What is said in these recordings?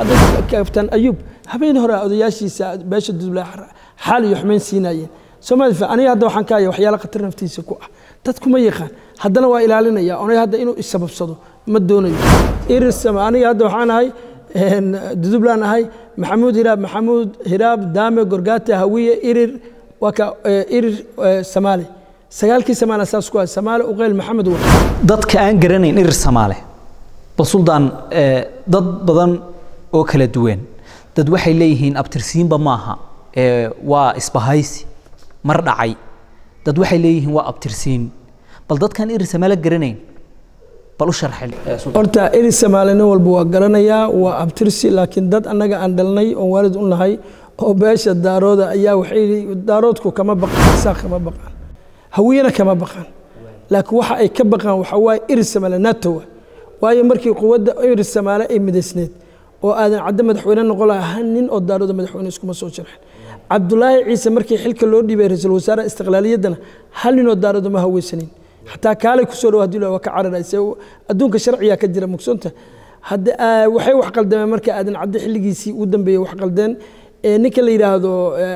hadda kabtaan ayuub habeen hore odayaashiisa beesha duble xaal iyo xumayn siinayeen soomali aniga hadda waxaan ka haya waxyaala khatar naftiisa ku ah dadku ma yaqaan haddana waa ilaalinaya onay hadda inuu isababsado ma doonayo irisama aniga hadda waxaan ahay dudublaan ahay maxamuud hiraab maxamuud hiraab daame gorgaate hawiye irir waa ka irir samaale sagaalkii samaale saas ku ah samaale uqeyl maxamed wa dadka aan garanayn irir samaale bal suldaan dad badan oo kala duwan dad waxay leeyihiin abtirsiinba maaha waa isbahaysi mar dhacay dad waxay leeyihiin waa abtirsiin bal dadkaan irir samaale garanayn bal u sharxi horta irir samaale nin walba waa garanayaa waa abtirsi laakiin dad annaga aan dhalnay oon waalid u nahay oo beesha daarooda ayaa waxay daaroodku kama baqaan saaq kama baqaan hawiyena kama baqaan laakiin waxa ay ka baqaan waxa waaye irir samaale nato waayo markii quwadda irir samaale ay midaysneed oo aadan cadde madaxweyne noqon lahaa hal nin oo daarooda madaxweyne iskuma soo jarxin cabdulaahi ciise markii xilka loo dhiibay ra-iisul wasaare istiqlaaliyaddana hal ninoo daarooda ma haweysanin xataa kaalay kusoo dhow hadii waa ka cararayse adduunka sharciyaa ka jira mugsoonta waxay wax qaldameen marka aadan cadde xilligiisii u dambeeyey wax qaldeen ninka la yidhaahdo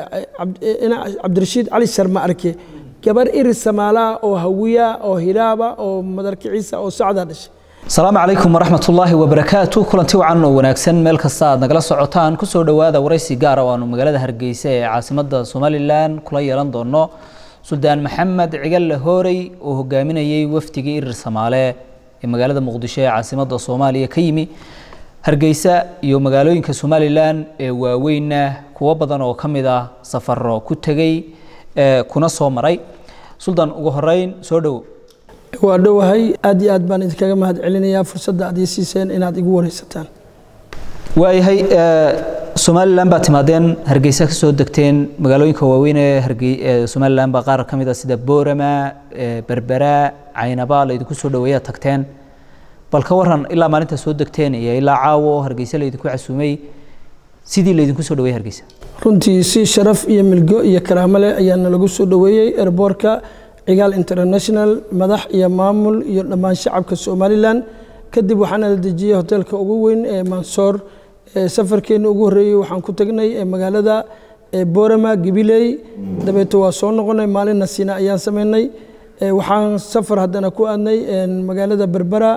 cabdirashiid cali sharma arke gabar irir samaalaha oo hawiya oo hilaaba oo madarkiciisa oo sacdaa dhashay asalaamu calaykum waraxmat ullaahi wabarakaatu kulanti wacan oo wanaagsan meel kasta aad nagala socotaan kusoo dhowaada waraysi gaara oo aanu magaalada hargeysa ee caasimada somalilan kula yeelan doono suldaan maxamed cigalle hoorey oo hogaaminayey wafdigii irir samaale ee magaalada muqdisho ee caasimada soomaaliya ka yimi hargeysa iyo magaalooyinka somalilan ee waaweynna kuwo badan oo ka mid ah safaro ku tegey kuna soo maray suldaan ugu horeyn soo dhowo waa dhowahay aad iyo aad baan idinkaga mahad celinayaa fursadda aad ii siiseen inaad igu wareysataan waayahay somalilan baa timaadeen hargeysa ka soo degteen magaalooyinka waaweyn ee hargey somalilan baa qaar ka mid ah sida boorama berbera caynaba laydinku soo dhaweeyaa tagteen bal ka waran ilaa maalinta soo degteen iyo ilaa caawo hargeysa laydinku casuumay sidii laydinku soo dhaweeyey hargeysa runtii si sharaf iyo milgo iyo karaamo leh ayaa nalagu soo dhaweeyey erboorka cigaal international madax iyo maamul iyo dhammaan shacabka somalilan kadib waxaana la dejiyey hoteelka ugu weyn ee mansoor safarkeena ugu horreeyey waxaan ku tagnay magaalada boorama gabiley dabeeto waa soo noqonay maalinna siina ayaan sameynay waxaan safar haddana ku aadnay magaalada berbera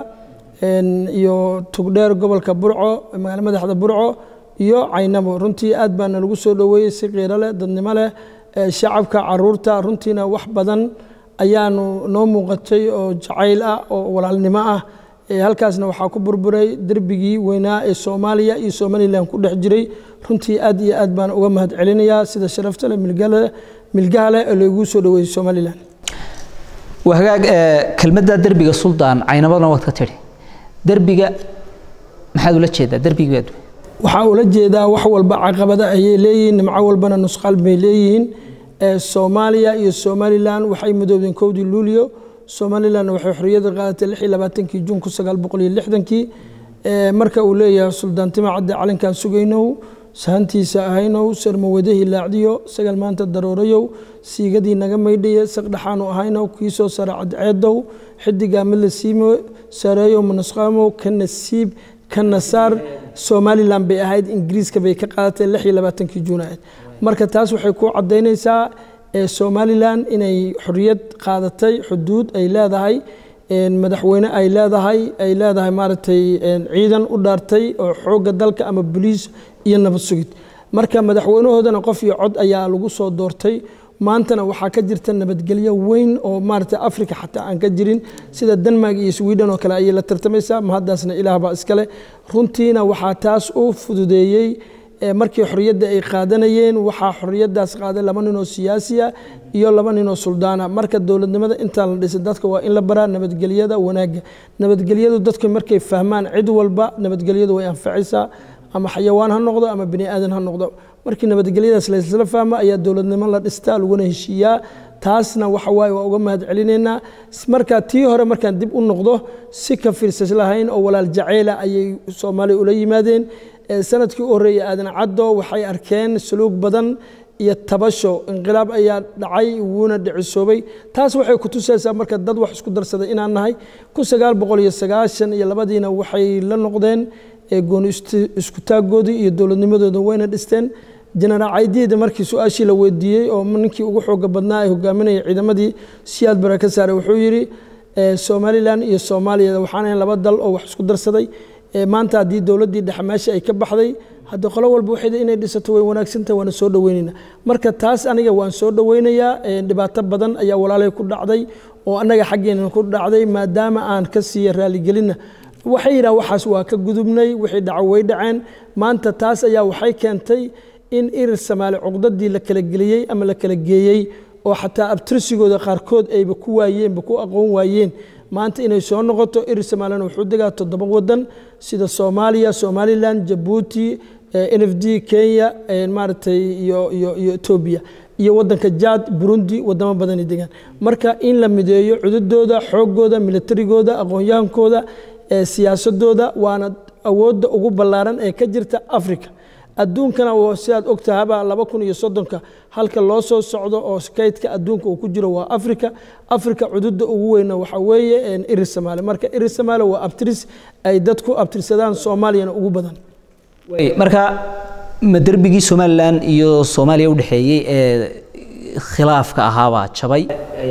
iyo tugdheer gobolka burco magaala madaxda burco iyo caynabo runtii aad baana lagu soo dhoweeyey si qiiro leh dadnimo leh shacabka caruurta runtiina wax badan ayaanu noo muuqatay oo jacayl ah oo walaalnimo ah halkaasna waxaa ku burburay derbigii weynaa ee soomaaliya iyo somalilan ku dhex jiray runtii aad iyo aad baan uga mahad celinayaa sida sharafta leh milgaha leh ee lagu soo dhaweeyey somalilan waa hagaag kelmadda derbiga suldaan caynabadna waad ka tidhi derbiga maxaad ula jeedaa derbigii baad waxaa ula jeedaa wax walba caqabada ayay leeyihiin nimco walbana nusqaal bay leeyihiin soomaaliya iyo somalilan waxay midoobdeen kowdii luulyo somalilan waxay xorriyadda qaadatay lix iyo labaatankii juun kun sagaal boqol iyo lixdankii marka uu leeyahay suldaan tima cadde calinkaan sugaynow sahantiisa ahaynow sarmawadahii laacdiyo sagal maanta daroorayow siigadii naga maydhaye saqdhaxaanu ahaynow kiisoo sara cadceedow xidigaa mid la siimo sareeyow manusqaamow ka nasiib ka nasaar somalilan bay ahayd ingiriiska bay ka qaadatay lix iyo labaatankii juun ahayd marka taas waxay ku caddaynaysaa somalilan inay xorriyad qaadatay xuduud ay leedahay madaxweyne ay leedahay ay leedahay maaragtay ciidan u dhaartay oo xoogga dalka ama boliis iyo nabad sugid marka madaxweynahoodana qof iyo cod ayaa lagu soo doortay maantana waxaa ka jirta nabadgelyo weyn oo maaragtay africa xataa aan ka jirin sida denmark iyo sweden oo kale ayay la tartamaysaa mahaddaasna ilaah baa iskale runtiina waxaa taas u fududeeyey markii xorriyadda ay qaadanayeen waxaa xorriyaddaas qaaday laba ninoo siyaasiya iyo laba ninoo suldaana marka dowladnimada intaan la dhisay dadka waa in la baraa nabadgelyada wanaagga nabadgelyadu dadku markay fahmaan cid walba nabadgelyadu way anfacaysaa ama xayawaan ha noqdo ama bini aadan ha noqdo markii nabadgelyadaas laysla fahmo ayaa dowladnimo la dhistaa laguna heshiiyaa taasna waxa waaye waa uga mahad celinaynaa marka tii hore markaan dib u noqdo si ka fiirsas lahayn oo walaal jaceyla ayay soomaaliya ula yimaadeen sanadkii u horreeyey aadan caddo waxay arkeen suluug badan iyo tabasho inqilaab ayaa dhacay wuuna dhicisoobay taas waxay ku tusaysaa marka dad wax isku darsaday inaan nahay kun sagaal boqol iyo sagaashan iyo labadiina waxay la noqdeen gooni isku taaggoodii iyo dowladnimadooda wayna dhisteen jenaraal caydiida markii su-aashii la weydiiyey oo ninkii ugu xooga badnaa ee hogaaminaya ciidamadii siyaad bara ka saaray wuxuu yidhi somalilan iyo soomaaliya waxaan ahayn laba dal oo wax isku darsaday maanta haddii dowladdii dhexe meesha ay ka baxday hadda qolo walba waxayda inay dhisato way wanaagsantahay waana soo dhoweynayna marka taas aniga waan soo dhoweynayaa dhibaato badan ayaa walaalay ku dhacday oo annaga xaggeena ku dhacday maadaama aan ka siiya raaligelinna waxay yidhaha waxaas waa ka gudubnay wixii dhaco way dhaceen maanta taas ayaa waxay keentay in irir samaali cuqdadii la kala geliyey ama la kala geeyey oo xataa abtirsigooda qaarkood ayba ku waayeenba ku aqoon waayeen maanta inay soo noqoto irir somaalina wuxuu degaa toddoba wadan sida soomaaliya somalilan jabuuti n f d kenya maaragtay iyo iyo iyo etoobiya iyo wadanka jaad burundi wadamo badanay degaan marka in la mideeyo cududooda xoogooda militarigooda aqoon-yahankooda siyaasadooda waana awoodda ugu ballaaran ee ka jirta africa adduunkana sidaad ogtahaba laba kun iyo soddonka halka loo soo socdo oo kaydka adduunka uu ku jiro waa africa africa cududda ugu weyna waxaa weeye irir samaale marka irir samaale waa abtiris ay dadku abtirsadaan soomaaliyana ugu badan marka ma derbigii somalilan iyo soomaaliya udhexeeyey ee khilaafka ahaabaa jabay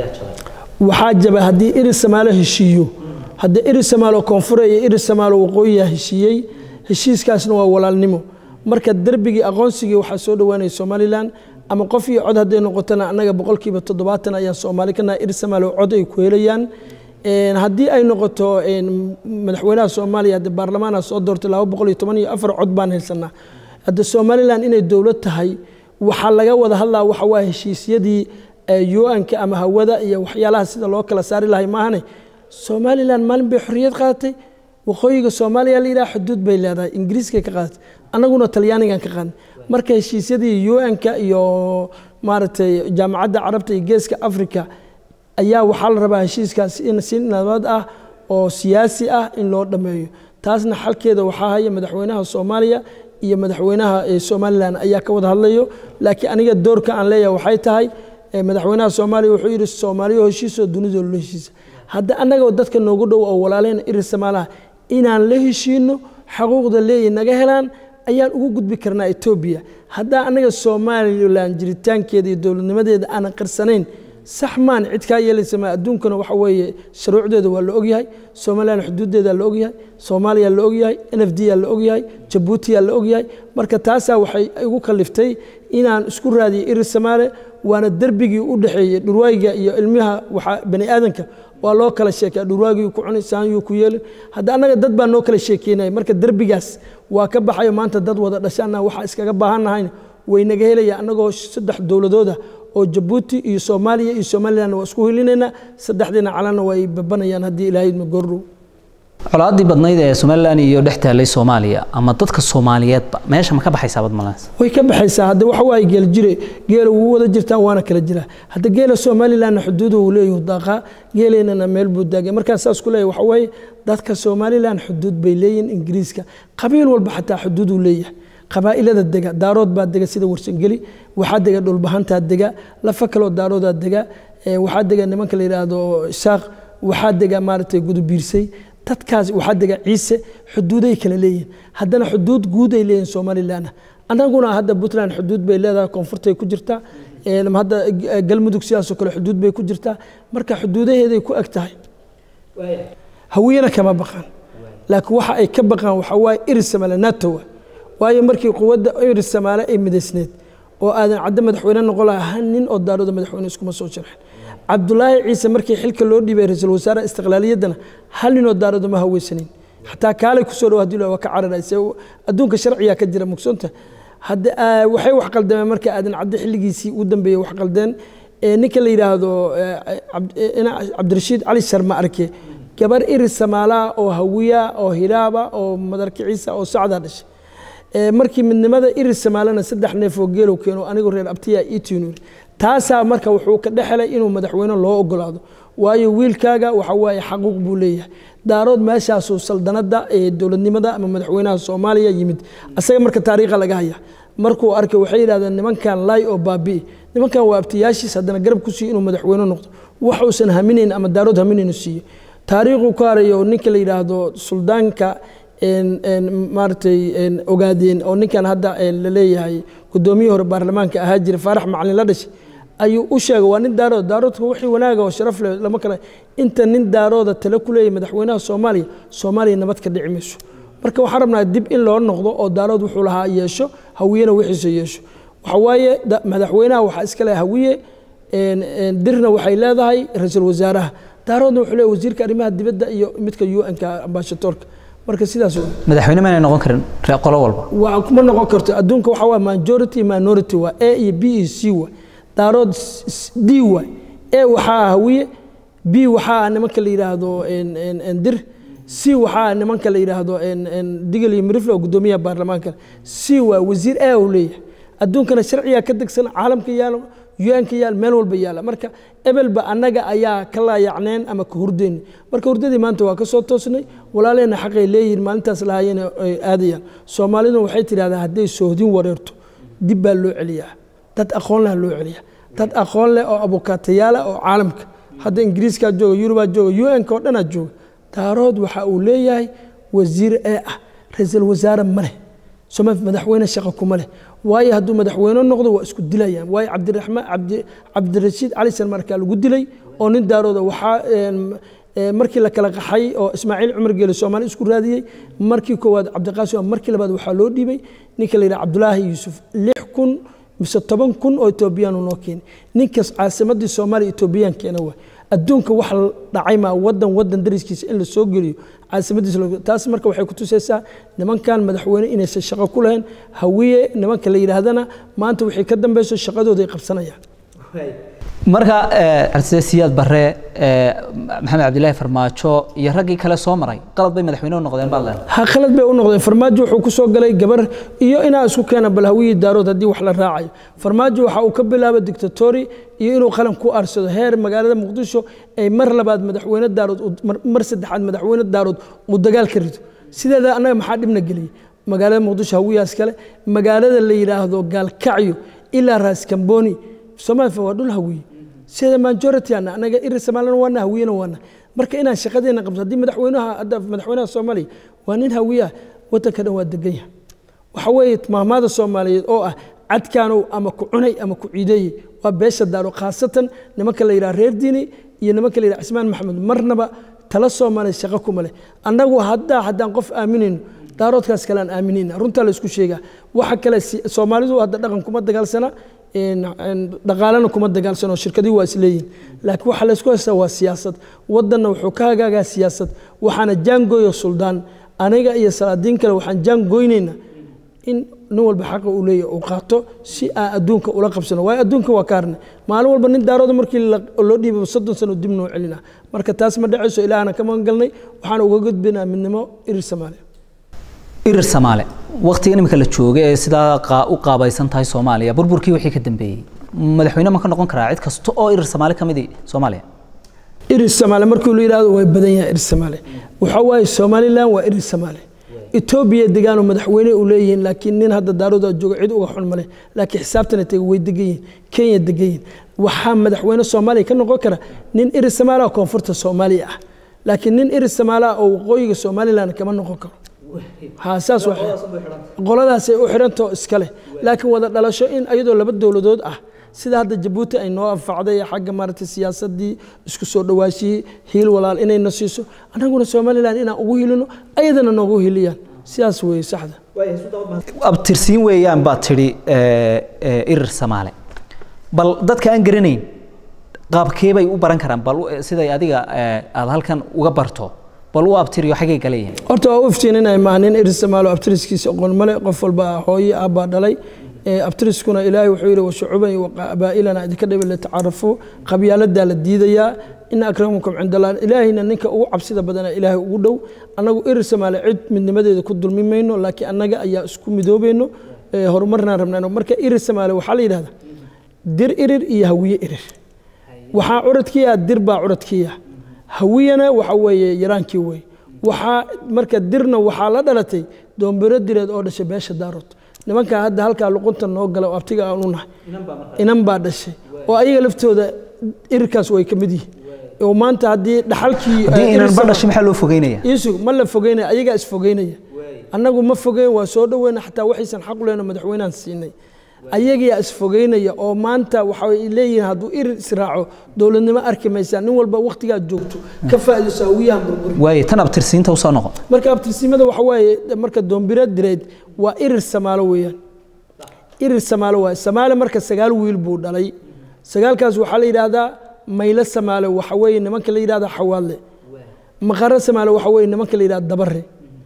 waxaa jabay haddii irir samaale heshiiyo haddii irir samaalo koonfure iyo irir samaalo waqooyiya heshiiyey heshiiskaasna waa walaalnimo marka derbigii aqoonsigii waxaa soo dhowaanaya somalilan ama qof iyo cod hadday noqotona annaga boqolkiiba toddobaatan ayaan soomaali ka nahay irir samaalo cod ay ku helayaan haddii ay noqoto madaxweynaha soomaaliya hadde baarlamaana soo doortay laba boqol iyo toban iyo afar cod baan haysanaa hadde somalilan inay dowlad tahay waxaa laga wada hadlaa waxa waa heshiisyadii un-ka ama hawada iyo waxyaalaha sida loo kala saari lahay maahane somalilan maalin bay xorriyad qaadatay waqooyiga soomaaliya la yidhaha xuduud bay leedahay ingiriiskay ka qaadatay annaguna talyaanigan ka qaadnay marka heshiisyadii un-ka iyo maaragtay jaamacadda carabta iyo geeska africa ayaa waxaa la rabaa heshiiskaas in si nabad ah oo siyaasi ah in loo dhammeeyo taasna xalkeeda waxaa haya madaxweynaha soomaaliya iyo madaxweynaha somalilan ayaa ka wada hadlayo laakiin aniga doorka aan leeyahay waxay tahay madaxweynaha soomaaliya wuxuu yidhi soomaaliya heshiisoo dunidoo la heshiisa hadda annagoo dadka noogu dhow oo walaaleyna irir samaalaha inaan la heshiino xaquuqda leeyahy naga helaan ayaan ugu gudbi karnaa etoobiya haddaa annaga somalilan jiritaankeeda iyo dowladnimadeeda aanan qarsanayn sax maan cid kaa yeelaysa ma adduunkana waxa weeye shuruucdeeda waa la ogyahay somalilan xuduuddeeda la ogyahay soomaaliya la ogyahay n f d yaa la ogyahay jabuutiyaa la ogyahay marka taasaa waxay igu kaliftay inaan isku raadiyo irir samaale waana derbigii u dhexeeyey dhurwaayiga iyo ilmiha waxa bani aadanka waa loo kala sheekaa dhurwaagii ku cuni saanyuu ku yeelin hadda annaga dad baa noo kala sheekeynaya marka derbigaas waa ka baxayo maanta dad wada dhashaana waxaa iskaga baahannahayn way naga helaya annagoo saddex dowladooda oo jabuuti iyo soomaaliya iyo somalilan waa isku helinaynaa saddexdiina calana way babanayaan haddii ilaahay idma goordhow colaadii badnayd ee somalilan iyo dhex taallay soomaaliya ama dadka soomaaliyeedba meesha ma ka baxaysaa badmalaas way ka baxaysaa hadda waxa waaye geel jire geela wuu wada jirtaan waana kala jiraa hadda geela somalilanna xuduudu uu leeyahu daaqaa geeleynana meel buu daagay markaan saas ku leeyahay waxa waaye dadka somalilan xuduud bay leeyihin ingiriiska qabiil walba xataa xuduud uu leeyahay qabaa'ilada dega daarood baa dega sida warsangeli waxaa dega dhulbahantaa dega lafa kaloo daaroodaa dega waxaa dega nimanka la yidhaahdo isaaq waxaa dega maaragtay gudubiirsay dadkaas waxaa dega ciise xuduuday kala leeyihin haddana xuduud guud ay leeyihin somalilan annaguna hadda puntland xuduud bay leedahay koonfurtay ku jirtaa hadda galmudug sidaasoo kale xuduud bay ku jirtaa marka xuduudaheeday ku eg tahay hawiyana kama baqaan laakiin waxa ay ka baqaan waxaa waaye irisamale natowa waayo markii quwadda iris samaale ay midaysneed oo aadan caddo madaxweyne noqon lahaa hal nin oo daarooda madaxweyne iskuma soo sharxin cabdulaahi ciise markii xilka loo dhiibay ra-iisul wasaare istiqlaaliyaddana hal nin oo daarooda ma haweysanin xataa kaalay kusoo dhow hadii waa ka cararayse adduunka sharciyaa ka jira mugsonta hadda waxay wax qaldameen marka aadan caddo xilligiisii u dambeeyey wax qaldeen ninka la yidhaahdo cabdirashiid cali sharma arke gabar iris samaalaha oo hawiya oo hilaaba oo madarkiciisa oo sacdaa dhashay markii midnimada irir samaalena saddex neef oo geelow keeno anigu reer abtiya itiinur taasaa marka wuxuu ka dhexelay inuu madaxweyne loo ogolaado waayo wiilkaaga waxa waaye xaquuq buu leeyahay daarood meeshaasuu saldanada ee dowladnimada ama madaxweynaha soomaaliya yimid asaga marka taariikha laga haya markuu arkay waxay yidhahdeen nimankan laay oo baabi'i nimankan waa abtiyaashiis haddana garab ku siiyo inuu madaxweyne noqdo waxuusan haminayn ama daarood haminayn siiyo taariikhuu ka harayo ninka la yidhaahdo suldaanka maaragtay ogaadeen oo ninkan hadda la leeyahay guddoomiyihii hore baarlamaanka ahaa jira faarax macalin la dhashay ayuu u sheegay waa nin daarood daaroodka wixii wanaaga oo sharaf leh lama kale inta nin daarooda tale ku leeyahay madaxweynaha soomaaliya soomaaliya nabad ka dhici mayso marka waxaan rabnaa dib in loo noqdo oo daarood wuxuu lahaa yeesho hawiyena wixiisa yeesho waxa waaye madaxweynaha waxaa iska leh hawiye dirna waxay leedahay ra-iisul wasaaraha daaroodna wuxuu leeyahay wasiirka arrimaha dibadda iyo midka un-ka ambashadoorka marka sidaas madaxweyne maanay noqon karin qolo walba waa kuma noqon karto adduunka waxaa waa majority minority waa a iyo b iyo c waa daarood d waa a waxaa hawiye b waxaa nimanka la yidhaahdo dir c waxaa nimanka la yidhaahdo digel iyo mirifle oo guddoomiyaha baarlamaanka c waa wasiir a uu leeyahay adduunkana sharcigaa ka degsan caalamka yaalo un-ka yaal meel walba yaala marka ebelba annaga ayaa ka laayacneen ama ka hurdeen marka hurdadii maanta waa ka soo toosnay walaalehena xaqay leeyihiin maalintaas lahaayeen ay aadayaan soomaaliduna waxay tidhahdaa hadday soohdin wareerto dib baa loo celiyaa dad aqoon leh loo celiyaa dad aqoon leh oo abukaatayaala oo caalamka hadda ingiriiskaa jooga yurubaa jooga un-ka oo dhanaa jooga daarood waxa uu leeyahay wasiir ee ah ra-iisul wasaare ma leh soma madaxweyne shaqa kuma leh waayo hadduu madaxweyne noqdo waa isku dilayaan waayo cabdiraxmaan cabdi cabdirashiid cali san markaa lagu dilay oo nin daarooda waxaa markii la kala qaxay oo ismaaciil cumar geele soomaali isku raadiyey markii koowaad cabdiqaasim markii labaad waxaa loo dhiibay ninka la yidhaha cabdulaahi yuusuf lix kun mise toban kun oo etoobiyaanu noo keenay ninkaas caasimadii soomaaliya etoobiyaan keena waay adduunka wax dhacay maa wadan wadan dariskiisa in la soo geliyo caasimadiisa taas marka waxay ku tusaysaa nimankan madaxweyne inaysan shaqo ku lahayn hawiye nimanka la yidhaahdana maanta wixii ka dambeyso shaqadooda ay qabsanayaan marka siyaad bare maxamed cabdilaahi farmaajo iyo raggii kale soo maray qalad bay madaxweyne u noqdeen baad leedahay ha khalad bay u noqdeen farmaajo wuxuu ku soo galay gabar iyo inaa isku keena bal hawiyii daarood haddii wax la raacayo farmaajo waxa uu ka bilaabay dictatori iyo inuu qalan ku aarsado heer magaalada muqdisho ay mar labaad madaxweyne daarood mar saddexaad madaxweyne daarood uu dagaal ka rido sideeda annaga maxaa dhibna geliyey magaalada muqdisho hawiyaas kale magaalada la yidhaahdo gaalkacyo ilaa raas kamboni soomaaliya waa dhul hawiye sida majority ana anaga iri soomaalina waana hawiyena waana marka inaan shaqadeena qabto haddii madaxweynaha hadda madaxweynaha soomaaliya waa nin hawiye ah waddanka dhan waa degan yahay waxa weeye maahmaada soomaaliyeed oo ah cadkaanow ama ku cunay ama ku ciideeyey waa beesha daaro khaasatan nimanka la yidhaha reer diini iyo nimanka la yidhaha cismaan maxamed marnaba tala soomaaliya shaqo kuma leh annagu haddaa haddaan qof aaminayno daaroodkaas kale aan aaminayna runtaa la isku sheegaa waxa kale soomaalidu hadda dhaqan kuma dagaalsana dhaqaalena kuma dagaalsano shirkadii waa isleeyihin laakiin waxaa laysku haystaa waa siyaasad wadanna wuxuu ka hagaagaa siyaasad waxaana jaangooyo suldaan aniga iyo salaadiin kale waxaan jaangoynaynaa in nin walba xaqa uu leeyahy uu qaato si aan adduunka ula qabsano waayo adduunka waa kaarne maalin walba nin daarooda markii loo dhiibay soddon sano dib noo celina marka taas ma dhacayso ilaahana ka magan galnay waxaan uga gudbinaa midnimo irir soomaaliya irir soomaale waqtiga imika la jooga ee sidaa u qaabaysan tahay soomaaliya burburkii wixii ka dambeeyey madaxweyne ma ka noqon karaa cid kasta oo irir soomaali ka midi soomaaliya irir soomaale markii la yidhahdo way badan yahay irir soomaale waxaa waaye somaliland waa irir soomaale etoobiya degaanoo madaxweyne u leeyihiin laakiin nin hadda daarooda jooga cid uga xun male laakiin xisaabtana tega way degan yihiin kenya degan yihiin waxaa madaxweyne soomaaliya ka noqon kara nin irir soomaaliya oo koonfurta soomaaliya ah laakiin nin irir soomaaliya oo waqooyiga somaliland kama noqon karo ha saas qoladaasay u xidhantao iska leh laakiin wada dhalasho in iyadoo laba dowladood ah sida hadda jabuuti ay noo anfacday xagga maaragtay siyaasadii isku soo dhawaashiyey hiil walaal inayna siiso annaguna somaliland inaan ugu hilino ayadana noogu hiliyaan sidaas weeye saxda abtirsiin weeyaan baad tidhi irir soomaale bal dadka aan garanayn qaabkee bay u baran karaan bal siday adiga aada halkan uga barto bal u abtiriyo xaggay kale yihiin horta waa u iftiininaya maaha nin irir soomaalo abtiriskiisa aqoon male qof walba hooye aabbaa dhalay abtiriskuna ilaahay wuxuu yidhi washucuban iyo qabaa'ilana idinka dhibi litacaarafuu qabyaaladaa la diidayaa ina akramakum cinda allah ilaahayna ninka ugu cabsida badana ilaahay ugu dhow annagu irir soomaali cid midnimadeeda ku dulmi mayno laakiin annaga ayaa isku midoobayno horumarnaan rabnaa marka irir soomaali waxaa la yidhahdaa dir irir iyo hawiye irir waxaa curadkiiya dir baa curadkiiya hawiyana waxa weeye yaraankii wey waxaa marka dirna waxaa la dhalatay doombiro direed oo dhashay beesha daarood nimankaa hadda halkaa luqunta noo gala oo abtiga aan u nahay inan baa dhashay oo ayaga laftooda irirkaas way ka mid yihiin oo maanta haddii dhaxalkii haddii inanba dhashay maxaa loo fogeynaya iisug ma la fogeynaya ayagaa isfogeynaya annagu ma fogeyn waa soo dhoweyna xataa waxaysan xaq u lehno madaxweynehan siinay ayagaa isfogeynaya oo maanta waxay leeyihiin hadduu irir israaco dowladnimo arki maysaa nin walba wakhtigaad joogto ka faa'iidayso hawiyahan burburi waaye tan abtirsiinta usoo noqon marka abtirsimada waxa waaye marka doombira direed waa irir samaalo weeyaan irir samaalo waaye samaale marka sagaal wiil buu dhalay sagaalkaas waxaa la yidhaahdaa maylo samaale waxa weeye nimanka la yidhahda xawaadle maqaro samaale waxa weeye nimanka la yidhahda dabare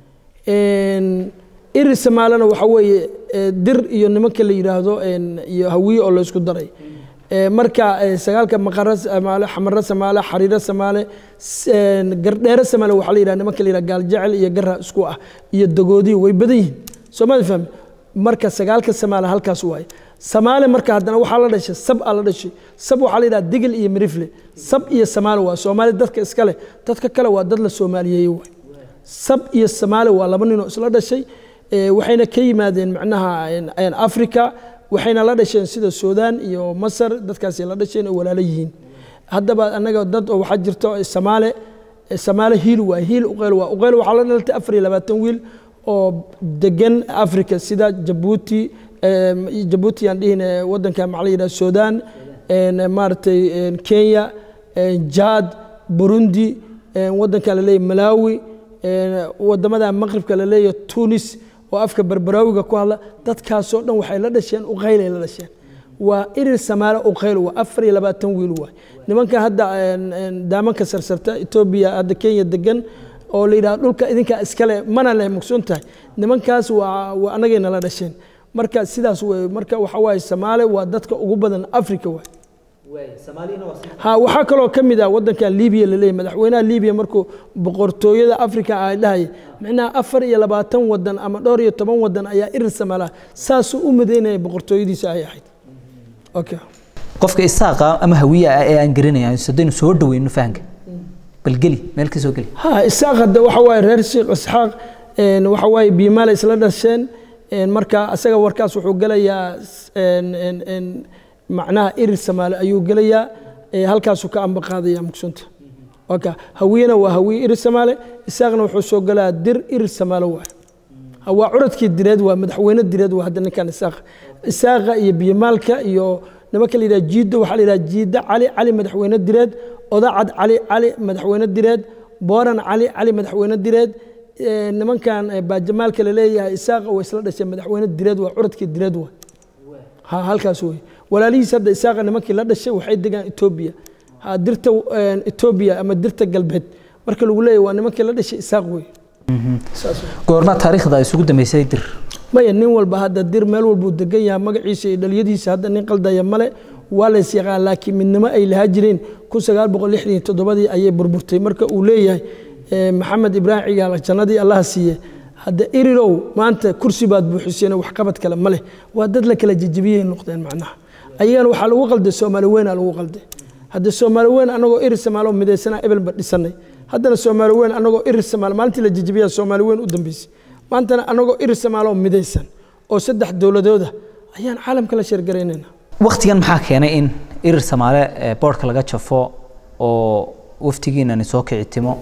iri samaalena waxa weeye dir iyo nimanka la yidhaahdo iyo hawiye oo laysku daray marka sagaalka maqaro samaale xamaro samaale xariiro samaale gardheere samaale waxaa la yidhahda nimanka la yidhahda gaaljecel iyo gara isku ah iyo dagoodiyo way badan yihiin soomali fahmi marka sagaalka samaale halkaas waaye samaale marka haddana waxaa la dhashay sab aa la dhashay sab waxaa la yidhaha digil iyo mirifle sab iyo samaale waa soomaali dadka iska leh dadka kale waa dad la soomaaliyeeye waay sab iyo samaale waa laba ninoo isla dhashay waxayna ka yimaadeen macnaha africa waxayna la dhasheen sida suudaan iyo masar dadkaasi la dhasheen oo walaalo yihiin haddaba annaga dad oo waxaa jirto samaale samaale hiil waa hiil uqeyl waa uqeyl waxaa la dhalatay afar iyo labaatan wiil oo degan africa sida jabuuti jabuuti aan dhihin wadanka maxaa la yidhaha suudaan maaragtay kenya jaad burundi wadanka la leeyahay malawi wadamada maqribka la leeyahay tunis oo afka berberaawiga ku hadla dadkaasoo dhan waxay la dhasheen uqaylay la dhasheen waa irir samaale uqayl waa afar iyo labaatan wiil waay nimanka hadda daamanka sarsarta etoobiya hadda kenya degan oo la yidhaha dhulka idinkaa iskale mana leh mugsoon tahay nimankaas waa waa annagayna la dhasheen marka sidaas wey marka waxa waaye samaale waa dadka ugu badan africa waay ha waxaa kaloo ka mid ah wadanka libiya laleeyahy madaxweynaha libiya markuu boqortooyada africa ay dhahaya micnaha afar iyo labaatan wadan ama dhowr iyo toban wadan ayaa irir samaalaha saasuu u midaynaya boqortooyadiisa ay ahayd okay qofka isaaqa ama hawiya ah ee aan garanaya haddaynu soo dhaweyno fahanka bal geli meel ka soo geli ha isaaq hadda waxa waaye reer sheekh isxaaq waxa waaye biimaale isla dhasheen marka asaga warkaas wuxuu gelayaa macnaha irir samaale ayuu gelayaa halkaasuu ka amba qaadaya mugsunta waka hawiyena waa hawiye irir samaale isaaqna wuxuu soo gelayaa dir irir samaale waay waa curadkii direed waa madaxweyne direed waa hadda ninkan isaaq isaaqa iyo biyomaalka iyo nimanka la yidhaha jiiddo waxaa la yidhaha jiidda cali cali madaxweyne direed odacad cali cali madaxweyne direed booran cali cali madaxweyne direed nimankan baajamaalka la leeyahay isaaqa waa isla dhasheen madaxweyne direed waa curadkii direed waa ha halkaas wey walaalihiis hadda isaaqa nimankii la dhashay waxay degaan etoobiya ha dirta etoobiya ama dirta galbeed marka lagu leeyahy waa nimankii la dhashay isaaq wey goorma taariikhda isugu dambeysay dir maya nin walba hadda dir meel walbuu degan yahay magaciisa iyo dhaliyadiisa hadda nin qaldaya male waa lays yaqaan laakiin midnimo ay lahaa jireen kun sagaal boqol lixdan iyo toddobadii ayay burburtay marka uu leeyahay maxamed ibraahim cigaal jannadii allaha siiye hadda irirow maanta kursi baad buuxiseen waxqabad kale ma leh waa dad la kala jejebiyey noqdeen macnaha ayagana waxaa lagu qalday soomaali weyn aa lagu qalday hadda soomaali weyn anagoo irir samaalo midaysanaa ebelba dhisanay haddana soomaali weyn anagoo irir samaalo maalintii la jejebiyaa soomaali weyn u dambeysay maantana anagoo irir samaaloo midaysan oo saddex dowladooda ayaan caalamka la sheergaraynayna waktigan maxaa keenay in irir samaale boodhka laga jafo oo waftigiinani soo kicitimo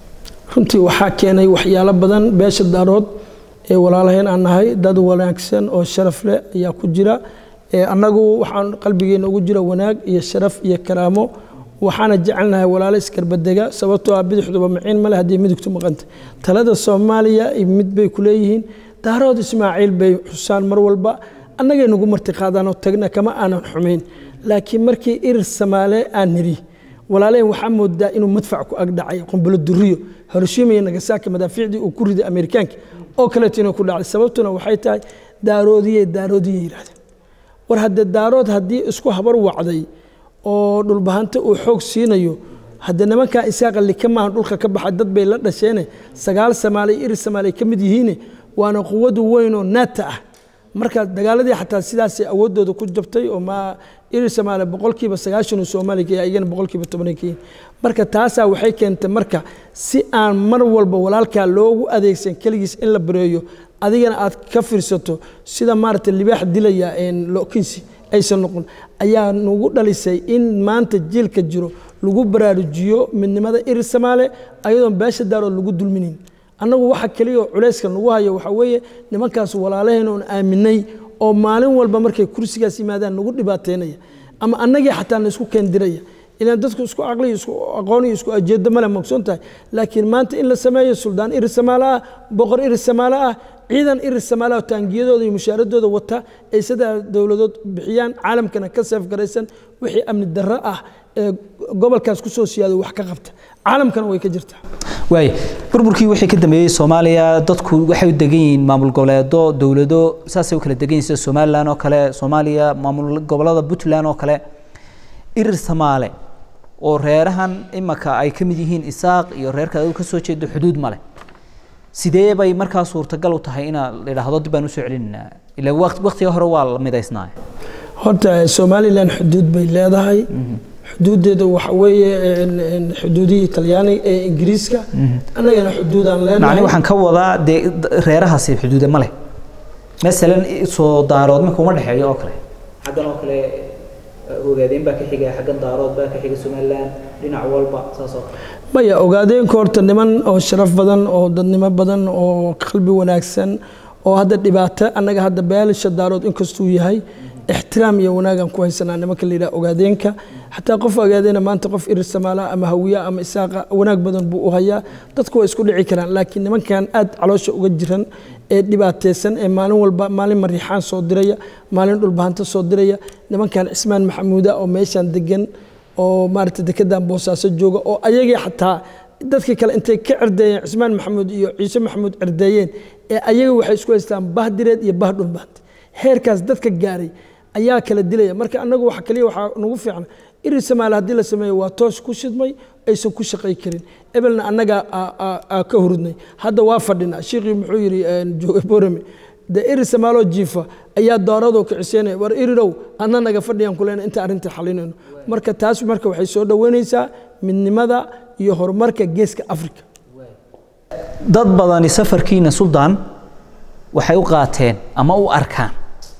runtii waxaa keenay waxyaalo badan beesha daarood ee walaalahayn aan nahay dad wanaagsan oo sharaf leh ayaa ku jira annagu waxaan qalbigeena ugu jira wanaag iyo sharaf iyo karaamo waxaana jecelnahay walaalo iskarbadega sababtoo ah bidixduba maciin male haddii midigtu maqanta talada soomaaliya mid bay ku leeyihiin daarood ismaaciil bay xusaan mar walba annagay nagu marti qaadaanoo tagna kama aanan xumayn laakiin markii irir samaale aan niri walaalehen waxaa moodaa inuu madfac ku agdhacay qumbulo duriyo hiroshima iyo nagasaki madaafiicdii uu ku riday amerikaanka oo kaleeto inuu ku dhacday sababtuna waxay tahay daaroodiye daaroodiye yidhahdeen war hadde daarood haddii isku habar wacday oo dhulbahanta uu xoog siinayo hadde nimankaa isaaqa lika maahan dhulka ka baxay dad bay la dhasheene sagaal samaale iyo irir samaale ka mid yihiine waana quwadu weyn oo naata ah marka dagaaladii xataa sidaasay awooddooda ku jabtay oo ma irir samaale boqolkiiba sagaashan uu soomaaliya ka yahay iyagana boqolkiiba tobanay ka yihin marka taasaa waxay keentay marka si aan mar walba walaalkaa loogu adeegsan keligiis in la bareeyo adigana aad ka fiirsato sida maaragtay libaax dilaya lokinsi aysan noqon ayaa nagu dhalisay in maanta jiilka jiro lagu baraarujiyo midnimada irir samaale ayadoon beesha daarood lagu dulminin annagu waxa keliya oo culayska nagu hayo waxaa weeye nimankaas walaalaheen oon aaminay oo maalin walba markay kursigaas yimaadaan nagu dhibaateynaya ama annagii xataa na isku keendiraya ilaan dadku isku caqli isku aqoon iyo isku ajeedo male mogsoon tahay laakiin maanta in la sameeyo suldaan iris samaale ah boqor iris samaale ah ciidan iris samaale ah taangiyadooda iyo mushaaradooda wata ay sidaa dowladood bixiyaan caalamkana ka seef garaysan wixii amni darro ah ee gobolkaas ku soo siyaado wax ka qabta caalamkana way ka jirtaa waay burburkii wixii ka dambeeyey soomaaliya dadku waxay u degan yihiin maamul goboleedo dowlado saasay u kala degan yihiin sida somalilan oo kale soomaaliya maamul gobolada puntland oo kale irir samaale oo reerahan imaka ay ka mid yihiin isaaq iyo reerka adigu ka soo jeedo xuduud male sidee bay markaa suurtagal u tahay inaa la idhaahdo dib baan usoo celinaynaa ila waqtiga hore waa la midaysnaa horta somalilan xuduud bay leedahay xuduudeeda waxa weeye xuduudihii talyaaniga ee ingiriiska annagana xuduudaan macni leenahay waxaan ka wadaa dee reerahaasi xuduude ma leh masalan soo daarood marka uma dhexeeyo oo kale xaggan oo kale ogaadeen baa ka xiga xaggan daarood baa ka xiga somaliland dhinac walba saas oo kale maya ogaadeenka horta niman oo sharaf badan oo dadnimo badan oo qalbi wanaagsan oo hadda dhibaato annaga hadda beelasha daarood inkastuu yahay ixtiraam iyo wanaagan ku haysanaa nimanka la yidhaha ogaadeenka xataa qof ogaadeena maanta qof irir samaala ama hawiya ama isaaqa wanaag badan buu u hayaa dadku waa isku dhici karaan laakiin nimankan aad caloosha uga jiran ee dhibaateysan ee maalin walba maalin mariixaan soo diraya maalin dhulbahanta soo diraya nimankan cismaan maxamuuda oo meeshan degan oo maarata dekedan boosaaso jooga oo ayagii xataa dadkii kale intay ka cerdeeyeen cismaan maxamuud iyo ciise maxamuud cerdeeyeen ee ayaga waxay isku haystaan bah direed iyo bah dhulbahanta heerkaas dadka gaaray ayaa kala dilaya marka annagu waxa kaliya waxaa nagu fiican iri samaale haddii la sameeyo waa toos ku shidmay aysan ku shaqay karin ebelna annaga aa ka hurudnay hadda waa fadhinaa shiikhii muxuu yidhi jooge borame de iri samaaloo jiifa ayaa dooradoo kiciseynaya war irirow adna naga fadhiyaan kulena inta arrinta xalinayno marka taas marka waxay soo dhoweynaysaa midnimada iyo horumarka geeska africa dad badani safarkiina suldaan waxay u qaateen ama u arkaan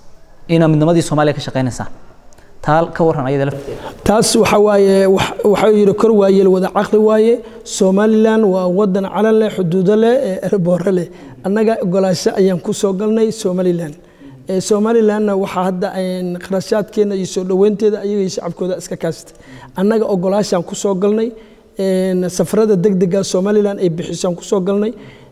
inaa midnimadii soomaaliya ka shaqaynaysaan taa ka waran ayada lafteeda taas waxa waaye waxaa yidhi kor waayeel wada caqli waaye somalilan waa wadan calan leh xuduudo leh ee erboore leh annaga ogolaasho ayaan ku soo galnay somalilan somalilanna waxaa hadda qarashaadkeena iyo soo dhoweynteeda ayaga iyo shacabkooda iska kaashtay annaga ogolaashaan ku soo galnay safarada degdega somalilan ay bixisaan ku soo galnay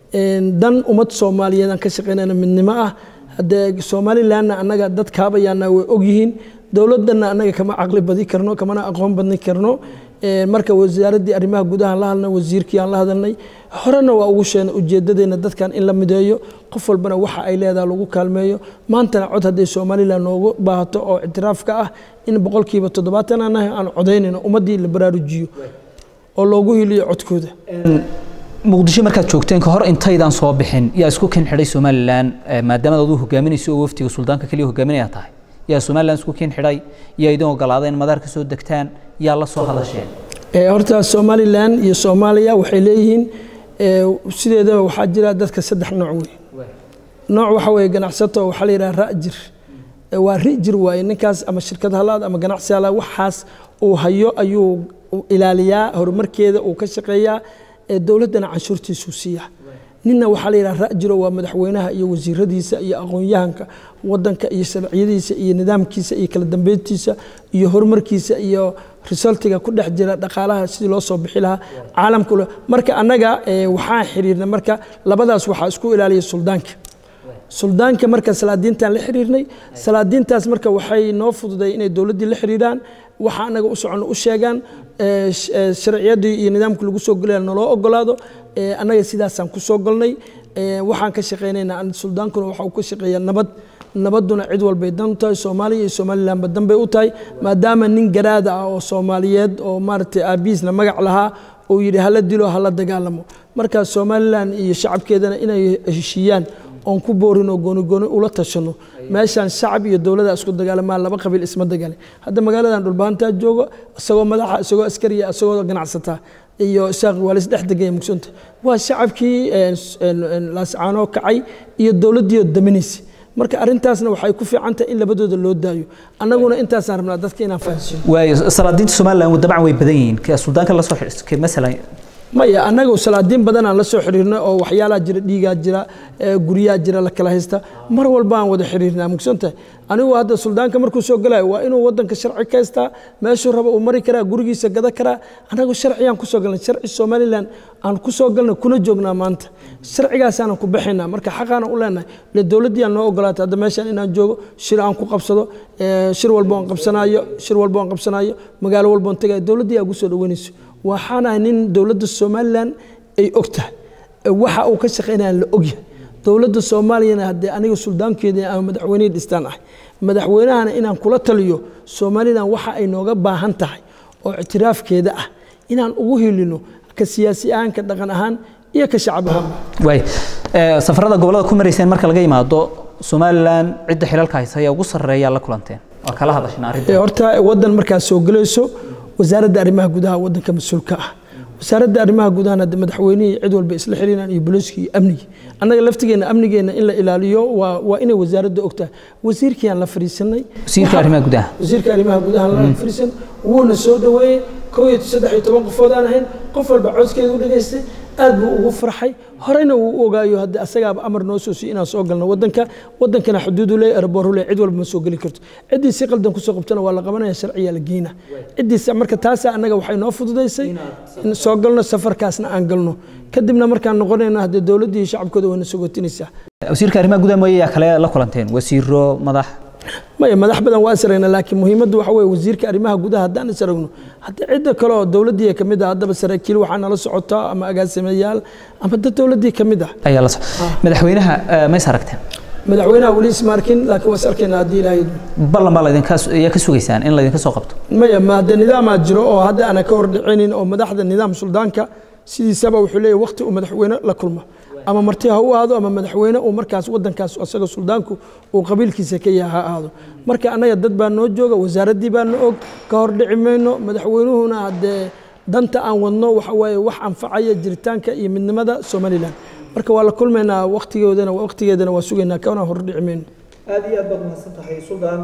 dan ummad soomaaliyeedaan ka shaqeynayna midnimo ah haddee somalilanna annaga dad kaabayaana way ogyihiin dowladdanna annaga kama caqli badi karno kamana aqoon badni karno marka wasaaraddii arrimaha gudahaan la hadlnay wasiirkii aan la hadalnay horena waa ugu sheegnay ujeeddadeenna dadkan in la mideeyo qof walbana waxa ay leedaha lagu kaalmeeyo maantana cod hadday somalilan noogu baahato oo ictiraafka ah in boqolkiiba toddobaatan aan nahay aan codaynayno ummaddii la baraarujiyo oo loogu hiliyo codkooda muqdisho markaad joogteen ka hor intaydaan soo bixin yaa isku kin xidhay somalilan maadaama aduu hogaaminayso oo waftiga suldaanka keliya hogaaminaya tahay yaa somalilan isku kin xidhay yaa idin ogolaaday in madaar ka soo degtaan yaa la soo hadasheen horta somalilan iyo soomaaliya waxay leeyihiin sideedaba waxaa jira dadka saddex nooc wey nooc waxa weeye ganacsato waxaa la yidhaha ra'jir waa rijir waaye ninkaas ama shirkad halaad ama ganacsi halaad waxaas uu hayo ayuu ilaaliyaa horumarkeeda uu ka shaqeeyaa dowladdana canshuurtiisuu siiya ninna waxaa la yidhaha ra'jiro waa madaxweynaha iyo wasiiradiisa iyo aqoon-yahanka wadanka iyo sharciyadiisa iyo nidaamkiisa iyo kala dambeyntiisa iyo horumarkiisa iyo resultiga ku dhex jira dhaqaalaha sidii loo soo bixi lahaa caalamka marka annaga waxaan xiriirnay marka labadaas waxaa isku ilaaliya suldaanka suldaanka marka salaadiintaan la xiriirnay salaadiintaas marka waxay noo fududay inay dowladdii la xiriiraan waxa anaga u socono u sheegaan sharciyadii iyo nidaamka lagu soo gelaya naloo ogolaado annaga sidaasaan ku soo galnay waxaan ka shaqaynaynaa suldaankuna waxa uu ka shaqeeyaa nabad nabadduna cid walbay dan u tahay soomaaliya iyo somalilanba dan bay u tahay maadaama nin garaada ah oo soomaaliyeed oo maaragtay aabihiisna magac lahaa uu yidhi hala dilo hala dagaalamo marka somalilan iyo shacabkeedana inay heshiiyaan oon ku boorin oo goonigooni ula tashano meeshaan shacab iyo dowlada isku dagaalamaan laba qabiil isma dagaalin hadda magaaladan dhulbahantaa joogo isagoo madaxa isagoo askariya isagoo ganacsataa iyo isaaq waa laisdhex degaya mugsanta waa shacabkii laascaanoo kacay iyo dowladdiioo daminaysa marka arrintaasna waxay ku fiican tahay in labadooda loo daayo annaguna intaasaan rabnaa dadka inaan fahansiino waayo salaadiinta somalilan dabcan way badan yihiin ka suldaanka la soo xidhiidhka masalan maya annaga salaadiin badan aan la soo xiriirnay oo waxyaalaha jira dhiigaa jira guryaha jira la kala haysta mar walba aan wada xiriirnaa mugsantahay anigu hadda suldaanka markuu soo galayo waa inuu wadanka sharci ka haystaa meeshuu raba uu mari karaa gurigiisa gada karaa annagu sharciyaan kusoo galnay sharci somalilan aan kusoo galnay kuna joognaa maanta sharcigaasaanan ku baxaynaa marka xaqaana u leenahay ile dowladdii aan noo ogolaatay hadda meeshaan inaan joogo shir aan ku qabsado shir walba aan qabsanaayo shir walba aan qabsanaayo magaalo walba aan tagayo dowladdii aa kusoo dhaweynayso waxaanahay nin dowladda somalilan ay og tahay waxa uu ka shaqaynayaan la ogyahay dowladda soomaaliyana haddee aniga suldaankeeda ama madaxweynihii dhistaan ahay madaxweynahana inaan kula taliyo somalilan waxa ay nooga baahan tahay oo ictiraafkeeda ah inaan ugu hilino ka siyaasi ahaan ka dhaqan ahaan iyo ka shacab ahaan waay safarada gobolada ku marayseen marka laga yimaado somalilan cidda xilalka haysa ayaa ugu sarreeyaa la kulanteen waa kala hadasheen arrinta horta waddan markaad soo gelayso wasaaradda arrimaha gudaha waddanka mas-uulka ah wasaaradda arrimaha gudahana hadde madaxweynihii cid walba isla xiriiraan iyo booliiskii iyo amnigii annaga laftigeena amnigeena in la ilaaliyo waa waa inay wasaaradda ogtahay wasiirkiiyaan la fariisanay wasiirka arrimaha gudaha wasiirka arrimaha gudaha la fariisan wuuna soo dhaweeyey kow iyo saddex iyo toban qofood aan ahayn qof walba codskeeda u dhageystay aad buu ugu farxay horeyna wuu u ogaayo haddii asagaaba amar noo soo siiy inaan soo galno wadanka wadankana xuduudu leey airboor leey cid walba ma soo geli karto ciddii si qaldan kusoo qabtana waa la qabanaya sharciyaa la geyna ciddiisa marka taasa annaga waxay noo fududaysay in soo galno safarkaasna aan galno kadibna markaan noqonayno haddee dowladdii iyo shacabkooda wayna sogotinaysaa wasiirka arrimaha gudaha mooye yaa kale la kulanteen wasiiro madax maya madax badan waa isragna laakiin muhiimaddu waxa weye wasiirka arrimaha gudaha haddaan isragno haddii cidda kale oo dowladdii ka mid ah haddaba saraakiil waxaa nala socotaa ama agaasimayaal ama dad dowladdii ka mid ah ayaa la madaxweynaha mays aragteen madaxweynaha weli isma arkin laakiin waa is arkayna haddii ilaahay ballan baa laydinka ayaa ka sugaysaan in laydinka soo qabto maya ma haddee nidaamaa jiro oo hadda aanan ka hordhicinin oo madaxda nidaam suldaanka sidiisaba wuxuu leeyahy waqti uu madaxweyne la kulmo ama marti ha u aado ama madaxweyne uu markaas wadankaas asaga suldaanku uu qabiilkiisa ka yaha ha aado marka annaga dad baa noo jooga wasaaraddii baa na og ka hordhici mayno madaxweynuhuna haddee danta aan wadno waxa waaye wax anfacaya jiritaanka iyo midnimada somalilan marka waa la kulmaynaa waqtigoodana waqtigeedana waa sugaynaa kana hordhici mayno aad iyo aad baad mahadsan tahay suldaan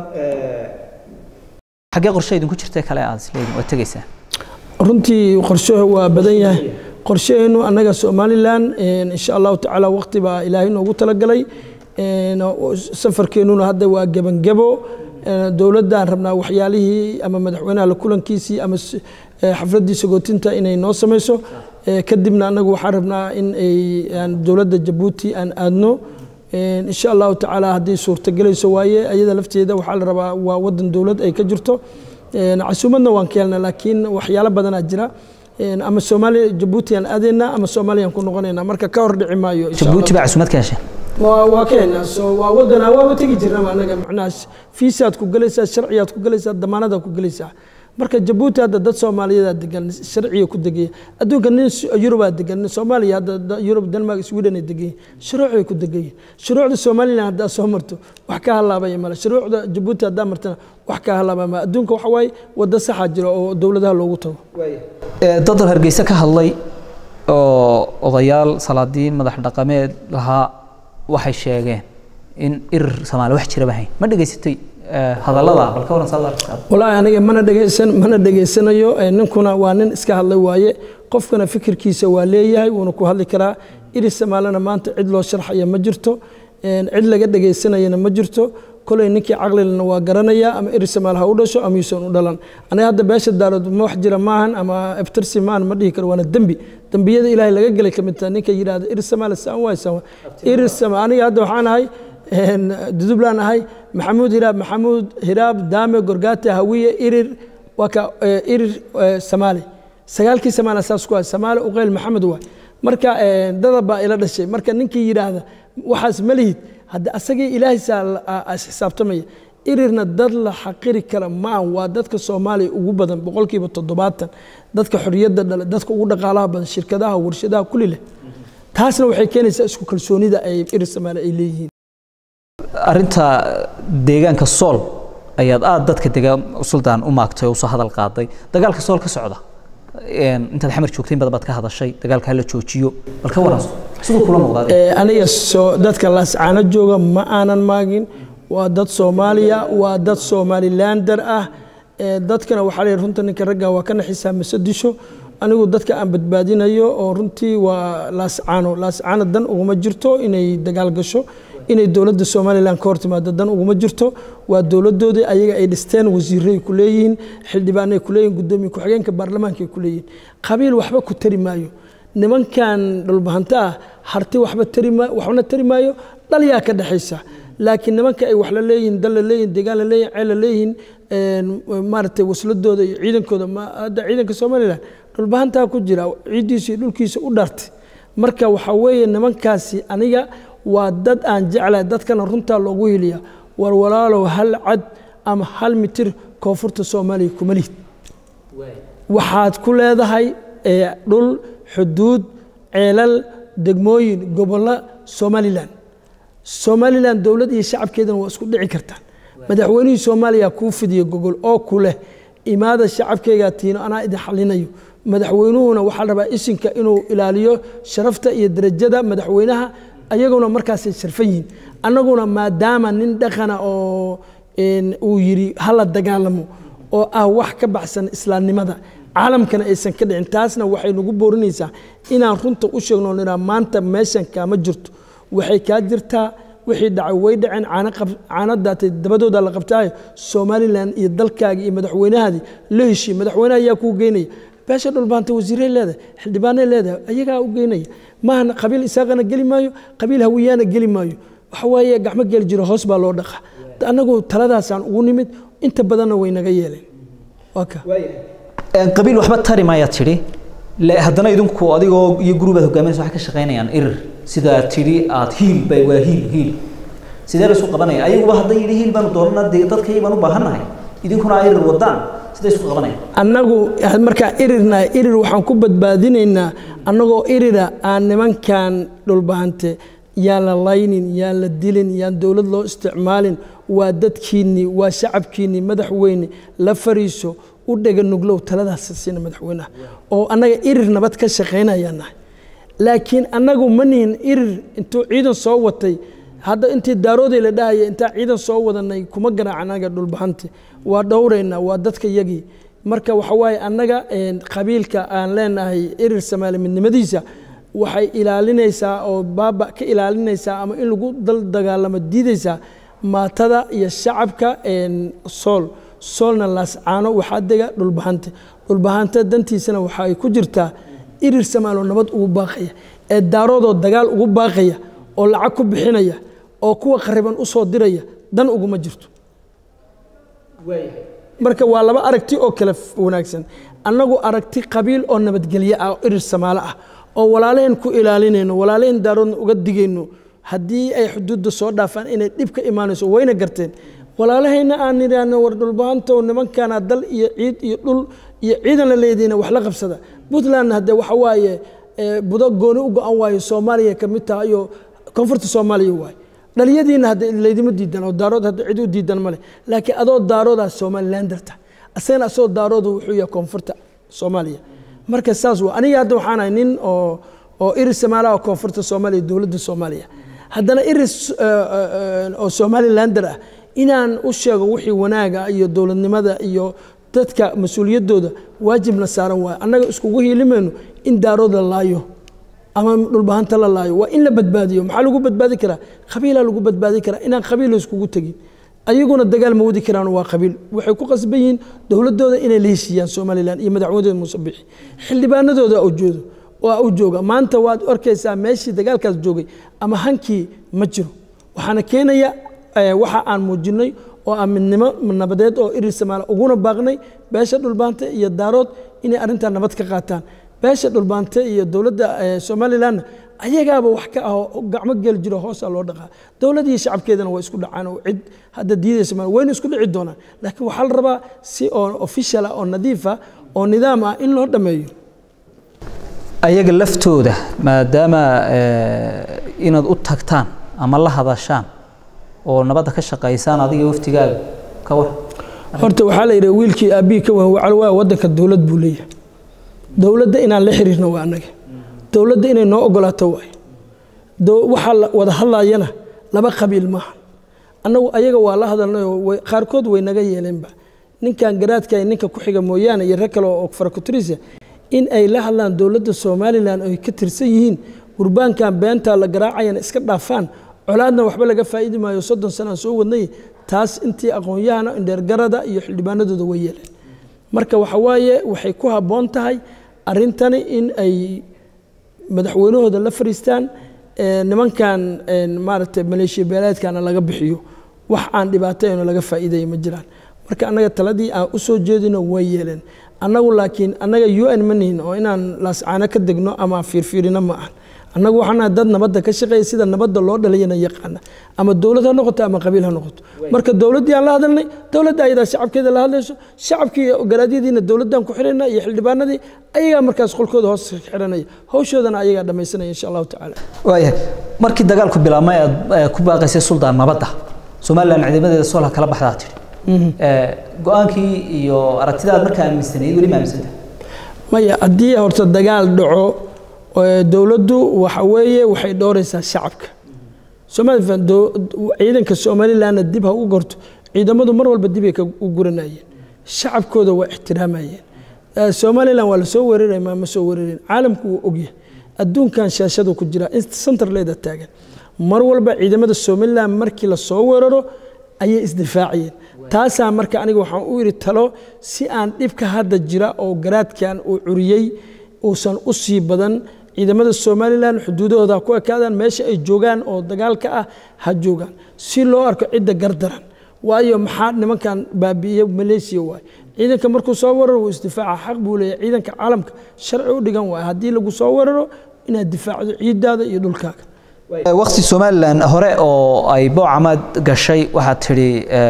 xaggee qorshe idinku jirta kale aad isleedin waa tegaysaa runtii qorshuhu waa badan yahay qorshaheenu annaga somalilan insha allahu tacaala waqti baa ilaahay noogu talagalay safarkeenuna hadda waa gebangebo dowladdaan rabnaa waxyaalihii ama madaxweynaha la kulankiisii ama xafladdii sagootinta inay noo samayso kadibna annagu waxaan rabnaa in ay dowladda jabuuti aan aadno insha allahu tacaala haddii suurtagelayso waaye ayada lafteeda waxaa la rabaa waa wadan dowlad ay ka jirto casuumadna waan ka helna laakiin waxyaalo badanaa jira ama soomaaliya jabuuti aan aadaynaa ama soomaaliyaan ku noqonaynaa marka ka hor dhici maayo jabuuti baa casuumad ka heshay waa ka helnaa so waa wadana waaba tegi jirnaba annaga macnaha fiisaad ku galaysaa sharciyaad ku galaysaa damaanadaad ku galaysaa marka jabuuti hadda dad soomaaliyadaa degan sharciga ku degaya adduunka nin yurubaa degan soomaaliya hadda yurub denmark sweden ay degan shuruucay ku degayiin shuruucda somalilan haddaa soo marto wax ka halaabaya male shuruucda jabuuti haddaa martana wax ka halaabaya male adduunka waxa waaye waddo saxaa jira oo dowladaha loogu tago dad hargeysa ka hadlay oo odayaal salaadiin madax dhaqameed lahaa waxay sheegeen in irir soomaali wax jiraba hayn ma dhegaysatay hadallada bal ka waran saad arkaa walaahi aniga mana dhegaysan mana dhegaysanayo ninkuna waa nin iska hadlay waaye qofkana fikirkiisa waa leeyahay wuuna ku hadli karaa irir soomaalina maanta cid loo sharxaya ma jirto cid laga dhegaysanayana ma jirto kolay ninkii caqlilana waa garanaya ama iri samaal ha u dhasho ama yuusan u dhalan aniga hadda beesha daarood ma wax jira maahan ama abtirsi maahan ma dhihi karo waana dembi dembiyada ilaahay laga gelay ka mid tahay ninka yidhaahda iri samaal saan waay saan iri samaal aniga hadda waxaan ahay dudublaan ahay maxamuud hiraab maxamuud hiraab daame gorgaate hawiye irir waa ka irir samaali sagaalkii samaala saas ku ah samaali uqeyl maxamed waay marka dada baa ila dhashay marka ninkii yidhaahda waxaas ma lihid hadda asagii ilaahaysaa xisaabtamaya irirna dad la xaqiri kara maahan waa dadka soomaaliya ugu badan boqolkiiba toddobaatan dadka xorriyadda dhale dadka ugu dhaqaalaha badan shirkadaha warshadaha kulli leh taasna waxay keenaysaa isku kalsoonida ay irir soomaali ay leeyihiin arrinta deegaanka sool ayaad aad dadka dega suldaan u maagtay oo usoo hadal qaaday dagaalka sool ka socda intaad xamar joogtay in badan baad ka hadashay dagaalka hala joojiyo bal ka waran siduu kula muuqdaa aniga soo dadka laascaano jooga ma aanan maagin waa dad soomaaliya waa dad somalilander ah dadkana waxaa leeyahay runta ninka ragga waa ka naxisaa mase disho anigu dadka aan badbaadinayo oo runtii waa laascaano laascaano dan uguma jirto inay dagaal gasho inay dowladda somalilan ka hortimaado dan uguma jirto waa dowladoodii ayaga ay dhisteen wasiiray ku leeyihiin xildhibaanay ku leeyihin gudoomiye ku-xigeenka baarlamaanka ay ku leeyihin qabiil waxba ku tari maayo nimankan dhulbahanta ah harti waxba waxbana tari maayo dhalyaa ka dhexaysa laakiin nimanka ay wax la leeyihiin dal la leeyihin deegaan la leeyihin ceel la leeyihiin maaragtay wasladooda iyo ciidankooda hadda ciidanka somalilan dhulbahantaa ku jira ciiddiisa iyo dhulkiisa u dhartay marka waxaa weeye nimankaasi aniga waa dad aan jeclahay dadkana runtaa loogu heliya war walaalow hal cad ama hal mitir koonfurta soomaaliya kuma lihid waxaad ku leedahay dhul xuduud ceelal degmooyin gobollo somalilan somalilan dowlad iyo shacabkeedana waa isku dhici kartaan madaxweynihii soomaaliya kuu fidiya gogol oo ku leh imaada shacabkeygaa tiino anaa idin xalinayo madaxweynuhuna waxaa rabaa isinka inuu ilaaliyo sharafta iyo darajada madaxweynaha ayaguna markaasay sharfan yihiin annaguna maadaama nin dhaqana oo uu yidhi hala dagaalamo oo ah wax ka baxsan islaamnimada caalamkana aysan ka dhicin taasna waxay nagu boorinaysaa inaan runta u sheegno nidhaa maanta meeshan kaama jirto waxay kaa jirtaa wixii dhacay way dhaceen caanadaatay dabadooda la qabtaayo somalilan iyo dalkaagii iyo madaxweynahaadii la heshii madaxweynaha ayaa kuu geynaya beesha dhulbaanta wasiiray leedahay xildhibaanay leedahay ayagaa u geynaya maaha qabiil isaaqana geli maayo qabiil hawiyaana geli maayo waxa waaye gacmo geli jiro hoos baa loo dhaqa annagu taladaasaan ugu nimid inta badanna way naga yeeleen waa ka qabiil waxba tari maayaad tidhi haddana idinku adigoo iyo gurubaad hogaaminaysa waxay ka shaqaynayaan irir sidaa tidhi aad hiil bay waa hiil hiil sidee la isu qabanaya ayaguba hadday yidhi hiil baanu doonana dee dadkay baan u baahannahay idinkuna aa irir wadaan sidee isku qabanaya annagu markaa irirna irir waxaan ku badbaadinaynaa annagoo irira aan nimankan dhulbahante yaan la laynin yaan la dilin yaan dowlad loo isticmaalin waa dadkiinnii waa shacabkiinnii madaxweyne la fariiso u dhega nuglow taladaas siina madaxweynaha oo annaga irir nabad ka shaqaynayaan nahay laakiin annagu ma nihin irir intuu ciidan soo watay hadda intii daaroodey la dhahaya intaa ciidan soo wadanay kuma garaaca annaga dhulbahante waa dhowraynaa waa dadka yagii marka waxa waaye annaga qabiilka aan leenahay irir samaali midnimadiisa waxay ilaalinaysaa oo baaba ka ilaalinaysaa ama in lagu dal dagaalamo diidaysaa maatada iyo shacabka sool soolna laascaano waxaa dega dhulbahante dhulbahante dantiisana waxa ay ku jirtaa irir samaaloo nabad ugu baaqaya ee daaroodoo dagaal ugu baaqaya oo lacag ku bixinaya oo kuwa qariban u soo diraya dan uguma jirto marka waa laba aragti oo kale wanaagsan annagu aragti qabiil oo nabadgelyo ah oo irir samaalo ah oo walaalaheen ku ilaalinayno walaalaheen daaroodna uga digayno haddii ay xuduudda soo dhaafaan inay dhib ka imaanayso wayna garteen walaalahayna aan nidhaahno war dhulbahanto nimankana dal iyo ciid iyo dhul iyo ciidan la leediina wax la qabsada puntlandna haddee waxa waaye budo gooni u go-an waayo soomaaliya ka mid taha iyo koonfurta soomaaliya waaye dhaliyadiina hadde laydima diidan oo daarood hadda cid u diidan male laakiin adoo daaroodaa somalilanderta asagana asagoo daarooda wuxuu yahay koonfurta soomaaliya marka saas waa aniga hadda waxaan ahay nin oo oo iris samaalaha koonfurta soomaaliya dowladda soomaaliya haddana iris oo somalilander ah inaan u sheego wixii wanaaga iyo dowladnimada iyo dadka mas-uuliyaddooda waajibna saaran waayo annaga iskugu hiilimayno in daarood la laayo ama dhulbahanta la laayo waa in la badbaadiyo maxaa lagu badbaadi karaa qabiilaa lagu badbaadi karaa inaan qabiil iskugu tegin ayaguna dagaal ma wadi karaan waa qabiil waxay ku qasban yihiin dowladooda inay la heshiiyaan somalilan iyo madaxweynadooda muuse bixi xildhibaanadooda ujeedo waa u jooga maanta waad arkaysaa meeshii dagaalkaas joogay ama hankii ma jiro waxaana keenaya waxa aan muujinay oo aan midnimo nabadeed oo irir samaala uguna baaqnay beesha dhulbaante iyo daarood inay arrintaa nabad ka qaataan beesha dhulbaante iyo dowladda somalilanna ayagaaba wax ka ah oo gacmo geli jiro hoosaa loo dhaqaa dowlad iyo shacabkeedana waa isku dhacaan oo cid hadda diidaysa ma wayna isku dhici doonaan laakiin waxaa la rabaa si oo official ah oo nadiif ah oo nidaam ah in loo dhammeeyo ayaga laftooda maadaama inaad u tagtaan ama la hadashaan oo nabadda ka shaqaysaan adiga waftigaaga ka war horta waxaa la yidhi wiilkii aabbihii ka wahan waa waddanka dowlad buu leeyahay dowladda inaan la xiriirno waa annaga dowladda inay noo ogolaato waay waxaa la wada hadlayana laba qabiil maaha annagu ayaga waa la hadalnayoo qaarkood way naga yeeleenba ninkan garaadka ninka ku xiga mooyaane iyo rag kale oo farakutrisa in ay la hadlaan dowladda somalilan oo ay ka tirsan yihiin gurbaankan beentaa la garaacayana iska dhaafaan colaadna waxba laga faa'iidi maayo soddon sanaan soo wadnay taas intii aqoon-yahana indheergarada iyo xildhibaanadooda way yeeleen marka waxa waaye waxay ku habboon tahay arrintani in ay madaxweynahooda la fariistaan nimankan maaragtay maleeshiya beeleedkana laga bixiyo wax aan dhibaatayno laga faa'iidaya ma jiraan marka annaga taladii aan u soo jeedino way yeeleen annagu laakiin annaga u n ma nihin oo inaan laascaano ka degno ama fiirfiirino ma ahan annagu waxaana dad nabadda ka shaqeeya sida nabadda loo dhalayana yaqaana ama dowlad ha noqoto ama qabiil ha noqoto marka dowladdii aan la hadalnay dowladda ayadaa shacabkeeda la hadlayso shacabkii garaadyadiina dowladdan ku xirayna iyo xildhibaanadii ayagaa markaas qolkooda hoos xiranaya hawshoodana ayagaa dhammaysanaya insha allahu tacaala waayahay markii dagaalku bilaabmay aad ku baaqaysay suldaan nabadda somalilan ciidamadeeda soolha kala baxdaa tidhi go-aankii iyo aragtidaad markaa aaminsanayd weli ma aaminsanta maya haddii horta dagaal dhaco dowladdu waxa weeye waxay dhowraysaa shacabka ciidanka somalilanna dib ha u gorto ciidamadu mar walba dibay u guranayeen shacabkooda waa ixtiraamayeen somalilan waa lasoo weeraray ma ma soo weerarin caalamku wuu ogyahay adduunkan shaashadu ku jira centerleeda taagan mar walba ciidamada somalilan markii lasoo weeraro ayay isdifaaciyeen taasaa marka aniga waxaan u yidhi talo si aan dhibka hadda jira oo garaadkan uu curiyey uusan u sii badan ciidamada somalilan xuduudahooda ha ku ekaadaan meesha ay joogaan oo dagaalka ah ha joogaan si loo arko cidda gardaran waayo maxaa nimankan baabi'iye maleesiya waay ciidanka markuu soo weeraro wuu isdifaaca xaq buu leeyahay ciidanka caalamka sharci u dhigan waay haddii lagu soo weeraro inaad difaacdo ciidaada iyo dhulkaaga waqti somalilan hore oo ay boocamaad gashay waxaad tidhi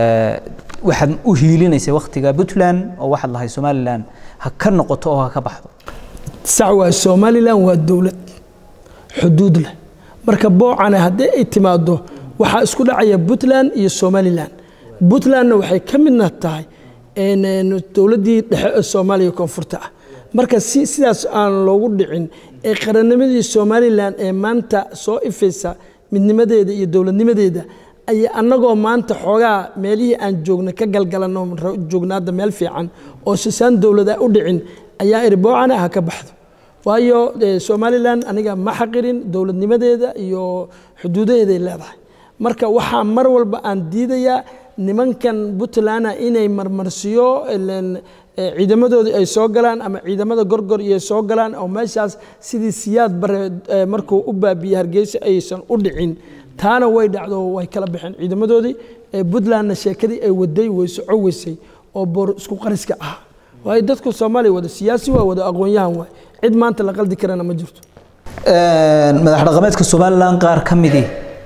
waxaad u hiilinaysay waktiga puntland oo waxaad lahay somalilan ha ka noqoto oo ha ka baxdo sax waay somalilan waa dowlad xuduud leh marka boocane haddii ay timaado waxaa isku dhacaya puntland iyo somalilan puntlandna waxay ka midna tahay dowladdii dhexe ee soomaaliya koonfurta ah marka si sidaas aan loogu dhicin ee qarannimadii somalilan ee maanta soo ifaysa midnimadeeda iyo dowladnimadeeda ay annagoo maanta xoogaa meelihii aan joogna ka galgalanno joognaada meel fiican oo sisaan dowlada u dhicin ayaa iri boocana ha ka baxdo waayo somalilan aniga ma xaqirin dowladnimadeeda iyo xuduudaheeday leedahay marka waxaa mar walba aan diidayaa nimankan puntland inay marmarsiyo ciidamadoodii ay soo galaan ama ciidamada gorgor iyo soo galaan oo meeshaas sidii siyaad bare markuu u baabiyey hargeysa aysan u dhicin taana way dhacdo way kala baxeen ciidamadoodii puntlandna sheekadii ay waday way soco weysay oo boor isku qariska ah waayo dadku soomaaliya wada siyaasi waa wada aqoon-yahan waay cid maanta la qaldi karana ma jirto madax dhaqameedka somalilan qaar ka midii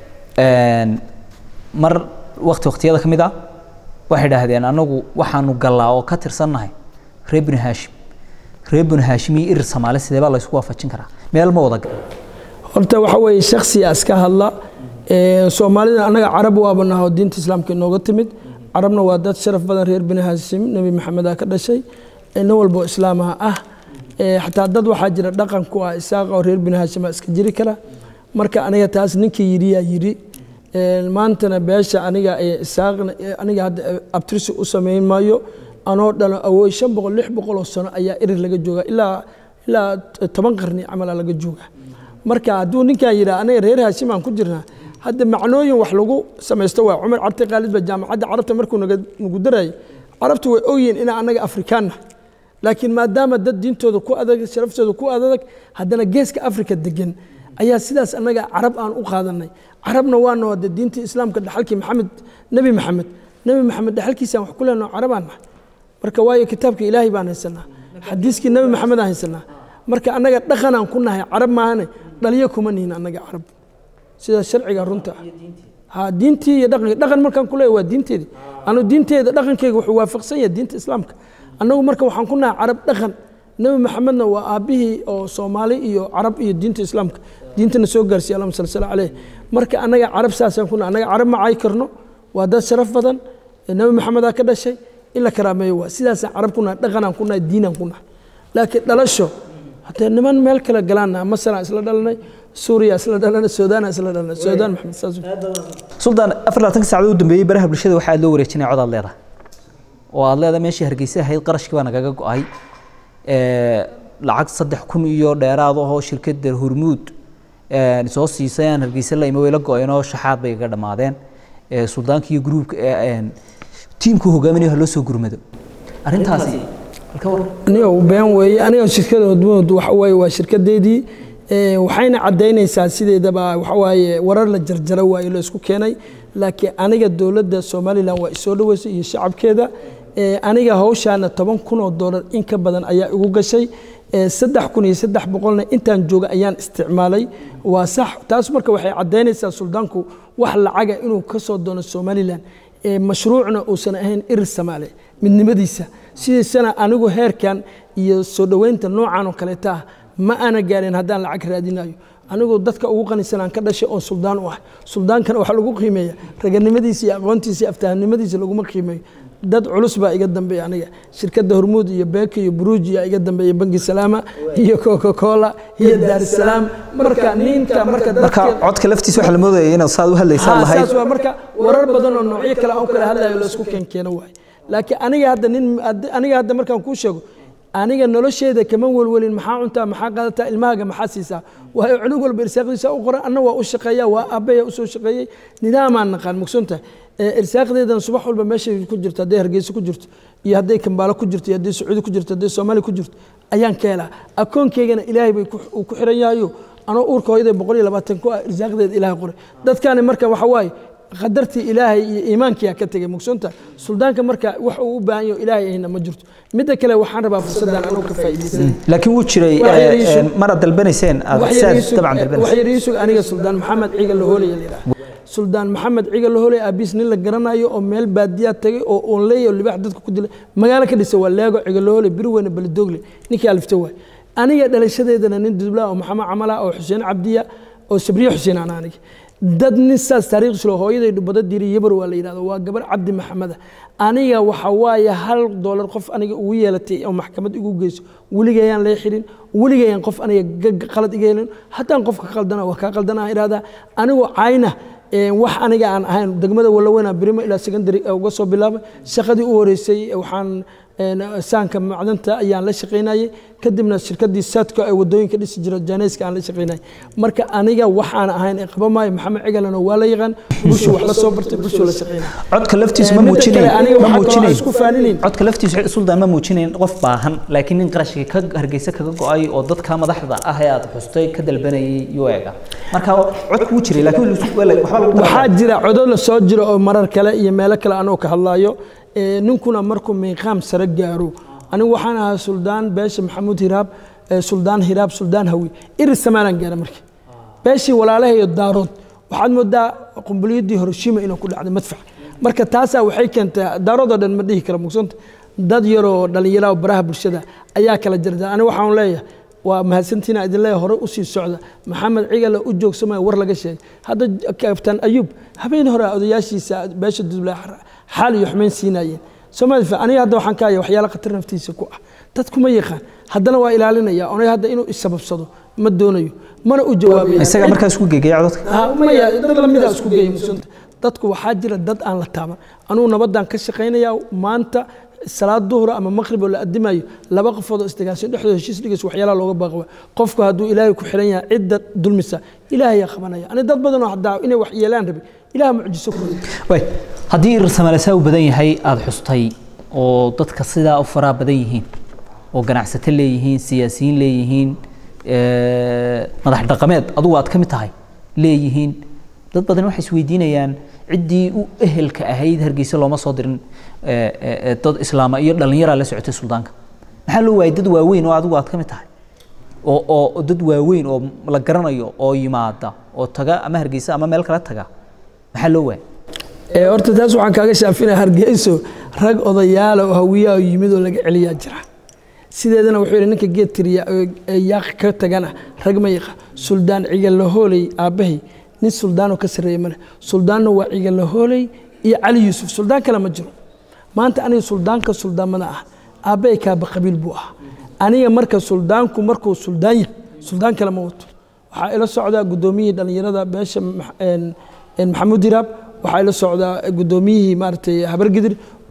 mar wakti waktiyada ka mid ah waxay idhaahdeen anagu waxaanu gallaa oo ka tirsannahay reer binu haashim reer binu haashim iyo irir soomaali sidee baa laysku waafajin karaa meel ma wada gal horta waxa weeye shaksiya iska hadla soomaalida annaga carab waaba naho diinta islaamka inooga timid carabna waa dad sharaf badan reer binu haashim nebi maxamed aa ka dhashay nin walbo islaamaha ah xataa dad waxaa jira dhaqan ku ah isaaqa oo reer binu haashima iska jiri kara marka aniga taas ninkii yidhiyaa yidhi maantana beesha aniga isaaqna aniga hadda abtirsi u samayn maayo anoo dhalo awooy shan boqol lix boqol oo sano ayaa erir laga jooga ilaa ilaa toban qarni camala laga jooga marka hadduu ninkan yidhaha aniga reer haashim aan ku jirnaa hadda macnooyin wax lagu samaysto waa cumar carte khaalid ba jaamacadda carabta markuu nagu darayay carabtu way ogyihiin inaa annaga afrikaanna laakiin maadaama dad diintooda ku adag sharaftooda ku adag haddana geeska afrika degan ayaa sidaas annaga carab aan u qaadanay carabna waana hade diintii islaamka dhaxalkii maxamed nebi maxamed nebi maxamed dhaxalkiisaan wax ku leenaho carabaan nahay marka waayo kitaabka ilaahay baan haysanaa xadiiskii nebi maxamed aan haysanaa marka annaga dhaqanaan ku nahay carab maahane dhaliyo kuma nihin annaga carab sida sharciga runta ah ha diintii iyo dhaqanka dhaqan markaan ku leeyahay waa diinteedii anu diinteeda dhaqankeyga wuxuu waafaqsan yahay diinta islaamka annagu marka waxaan ku nahay carab dhaqan nebi maxamedna waa aabbihii oo soomaali iyo carab iyo diinta islaamka diintana soo gaarsiiya allahuma sal sala caleyh marka annaga carab saasaan ku nahay annaga carab ma caay karno waa dad sharaf badan nebi maxamedaa ka dhashay in la karaameeyo waa sidaasaan carab ku nahay dhaqanaan ku nahay diinaan ku nahay laakiin dhalasho haddee niman meel kale galaana masalan isla dhalanay suuriya isla dhalanay suudaana isla dhalanay suudaan maxamed saas suldaan afar labaatanka saacadood u dambeeyey baraha bulshada waxaa aad loo wareejinaya cod aad leedahay oo aad leedahay meeshii hargeysa ahayd qarashkii baa nagaga go-ay lacag saddex kun iyo dheeraad ahoo shirkadda hormuud soo siisay aan hargeysa la imi way la go-een oo shaxaad bay iga dhammaadeen suldaanka iyo gruubka tiimku hogaaminayo ha loo soo gurmado arrintaasi aniga been weeye aniga shirkada hormuud waxa weeye waa shirkadeedii waxayna caddaynaysaa sideedaba waxawaaye warar la jarjara waayo la isku keenay laakiin aniga dowladda somalilan waa isoo dhaweysay iyo shacabkeeda aniga hawshaana toban kun oo doolar in ka badan ayaa igu gashay saddex kun iyo saddex boqolna intaan jooga ayaan isticmaalay waa sax taas marka waxay caddaynaysaa suldaanku wax lacaga inuu ka soo doono somalilan mashruucna uusan ahayn irir samaale midnimadiisa sidiisana anigu heerkan iyo soo dhoweynta noocan oo kaleeta ah ma aana gaarin haddaan lacag raadinayo anigu dadka ugu qanisan aan ka dhashay oon suldaan u ah suldaankana waxaa lagu qiimeeya raganimadiisa iyo aqoontiisa iyo aftahanimadiisa laguma qiimeeyo dad culus baa iga dambeeya aniga shirkadda hormuud iyo beeka iyo buruuji yaa iga dambeeya bangi salaama iyo coca cola iyo daarisalaam marka ninka marka marka codka laftiisa waxaa la moodaya inaad saad u hadlaysaa lahayd saas waa marka warar badan oo noocyo kale aan kala hadlayo laysku keenkeeno waay laakiin aniga hadda nin aniga hadda markaan kuu sheego aniga nolosheeda kama welwelin maxaa cuntaa maxaa qaadataa ilmahaaga maxaa siisaa waayo cunug walba irsaaqdiisa u qoran anna waa u shaqeeya waa aabaya usoo shaqeeyey nidaamaan naqaan mugsantahay irsaaqdeedan subax walba meeshay ku jirto hadday hargeysa ku jirto iyo hadday kambaalo ku jirto iyo hadday sacuudi ku jirto hadday soomaaliya ku jirto ayaan ka helaa akoonkeygana ilaahay bay uu ku xiran yahayo anoo uurka hooyaday boqol iyo labaatan ku ah irsaaqdeeda ilaahay qoray dadkaani marka waxa waaye qadartii ilaahay iyo iimaankiyaa ka tegay mugsanta suldaanka marka wax uu u baahan yaho ilaahay ahina ma jirto midda kale waxaan rabaa fursaddan anuu ka faa'iidaysan laakiin wuu jiray maraad dalbanayseen aad saad dabcan dalbanayseen wax yar iisug aniga suldaan maxamed ciga lahooley la yidhaha suldaan maxamed ciga lahooley aabiis nin la garanayo oo meel baadiyaa tagay oo oon leeyahay oo libaax dadka ku dilay magaalo ka dhisay waa leego ciga lahooley biri weyne balidogle ninkii alifta waay aniga dhalashadeedana nin dublaa oo maxamed camala oo xuseen cabdiya oo sabriye xuseen aan aniga dad nin saas taariikhis loo hooyaday dhubada diri yabar waa la yidhahdo waa gabar cabdi maxameda aniga waxa waaye hal doolar qof aniga ugu yeelatay oo maxkamad igu geyso weligayaan lee xirin weligayaan qof aniga qalad iga helin haddaan qofka qaldana waa kaa qaldana idhahdaa anigoo cayna wax aniga aan ahayn degmada walaweyna birimo ilaa secondary uga soo bilaabay shaqadii u horeysay waxaan saanka macdanta ayaan la shaqaynayay kadibna shirkadii saadka ee wadooyinka dhisi jira janeyska aan la shaqaynayay marka aniga waxaan ahayn ee qaba maayo maxamed cigalana waa la yaqaan bulshu wax la soo bartay bulshu la shaqaynaya codka laftiisu ma muujinayn ma muujinayn isku faaninayn codka laftiisu suldaan ma muujinayn qof baahan laakiin nin qarashka ka hargeysa kaga go-ay oo dadka madaxda ah ee aad xustay ka dalbanayay yuu eega marka codku wuu jiray laakiin waxba lagu waxaa jira codo la soo jira oo marar kale iyo meelo kale anoo ka hadlayo ninkuna markuu miiqaam sare gaaro anigu waxaan ahaa suldaan beesha maxamuud hiraab suldaan hiraab suldaan hawi iris samaalan gaara markii beeshii walaalahayo daarood waxaad moodaa qumbuliyaddii hiroshima inuu ku dhacday madfac marka taasaa waxay keentay daaroodoo dhan ma dhihi kara mugsanta dad yaroo dhallinyara baraha bulshada ayaa kala jarjara aniga waxaan leeyahay waa mahadsantiina idin leeyahay hore u sii socda maxamed cigale u joogsamaya war laga sheegay hadda kabtaan ayuub habeen hore odayaashiisa beesha dudla xaal iyo xumayn siinayeen soomaali aniga hadda waxaan ka haya waxyaala khatar naftiisa ku ah dadku ma yaqaan haddana waa ilaalinaya onay hadda inuu isababsado ma doonayo mana u jawaabaya isaga markaa isku geegaya codadka maya dad lamida isku geeya musunta dadku waxaa jira dad aan la taaban anugu nabadaan ka shaqaynaya maanta salaad duhur ama maqrib oo la adimayo laba qofood oo isdagaashan dhexdooda heshiis dhigays waxyaalaha looga baaqaba qofku hadduu ilaahay ku xiran yahay cidda dulmisa ilaahayaa qabanaya ani dad badan oo haddaa inay wax yeelaan rabay ilaah mucjiso ku way haddii irsamaalasaa u badan yahay aada xustay oo dadka sidaa u faraha badan yihiin oo ganacsato leeyihiin siyaasiyiin leeyihiin madax dhaqameed adugu aad ka mid tahay leeyihiin dad badan waxay isweydiinayaan ciddii u ehelka ahayd hargeysa looma soo dirin dad islaama iyo dhallinyaraa la socotay suldaanka maxaa loo waayay dad waaweyn oo adigu aad ka mid tahay oo oo dad waaweyn oo la garanayo oo yimaada oo taga ama hargeysa ama meel kale taga maxaa loo waayay horta taas waxaan kaaga shaafinaya hargeyso rag odayaala oo hawiyaa oo yimid oo laga celiyaa jira sideedana wuxuu yidhi ninka geed tiriya yaaq ka tagana rag ma yaqa suldaan cigalahooley aabbahay nin suldaanoo ka sarreeya male suldaanna waa cigalahooley iyo cali yuusuf suldaan kale ma jiro maanta aniga suldaanka suldaamada ah aabbahay kaaba qabiil buu ahaa aniga marka suldaanku markuu suldaan yahay suldaan kale ma wato waxaa ila socdaa guddoomiyihii dhallinyarada beesha maxamuud hiraab waxaa ila socdaa guddoomiyihii maaragtay habargidir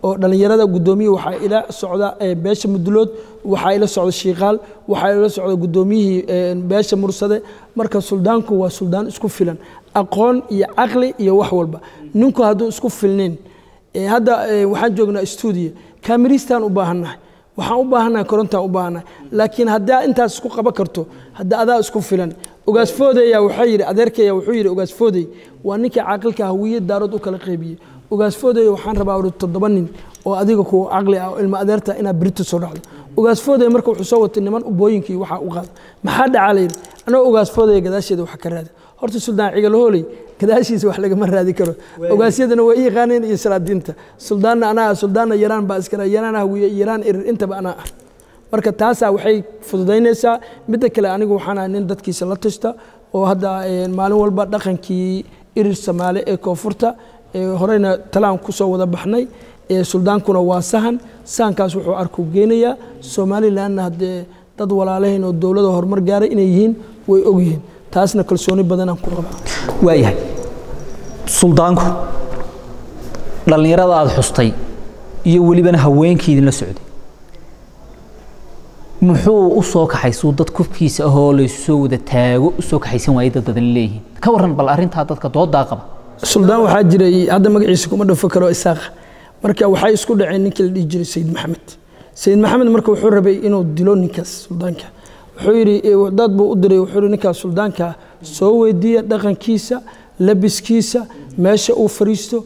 oo dhallinyarada guddoomiye waxaa ila socda beesha mudulood waxaa ila socda shiikaal waxaa ila socda guddoomiyihii beesha mursade marka suldaanku waa suldaan isku filan aqoon iyo caqli iyo wax walba ninku hadduu isku filnayn hadda waxaan joognaa stuudiyo kaamiristaan u baahannahay waxaan u baahannahay korontaan u baahannahay laakiin haddaa intaas isku qaban karto hadda adaa isku filan ogaasfoodeya waxaa yidhi adeerkaya wuxuu yidhi ogaasfoodey waa ninkii caaqilka hawiye daarood u kala qeybiyey ogaasfoodey waxaan rabaa uri toddoba nin oo adiga ku caqli ah oo ilma adeerta inaad berito soo dhacdo ogaasfoodey marka wuxuu soo watay niman ubooyinkii waxaa u qaada maxaa dhacaa la yidhi anoo ogaasfoodaya gadaasheeda wax ka raada horta suldaan cigalahooley gadaashiisa wax lagama raadi karo ogaasyadana waa i yaqaaneen iyo salaadiinta suldaanna anaa ah suldaanna yaraan baa iskale yaraan hawiye yaraan irir intaba anaa ah marka taasaa waxay fududaynaysaa midda kale anigu waxaan ahay nin dadkiisa la tashta oo hadda maalin walba dhaqankii irir samaale ee koonfurta horeyna talaan kusoo wada baxnay suldaankuna waa sahan sahankaas wuxuu arku geenayaa somalilanna haddee dad walaalahayn oo dowlada horumar gaaray inay yihiin way ogyihiin taasna kalsooni badanaan ku qabaa waayahay suldaanku dhallinyarada aada xustay iyo welibana haweenkii idinla socday muxuu u soo kaxaysuu dad kufkiisa ahoo laysu soo wada taago u soo kaxaysan waayay dad badan leeyihiin ka warran bal arrintaa dadka doodaa qaba suldaan waxaa jiray hadda magaciisa kuma dhafo karo isaaqa marka waxay isku dhaceen ninkii la dhihi jiray sayid maxamed sayid maxamed marka wuxuu rabay inuu dilo ninkaas suldaanka wuxuu yidhi dad buu u diray wuxuu yidhi ninkaas suldaanka soo weydiiya dhaqankiisa labiskiisa meesha uu fariisto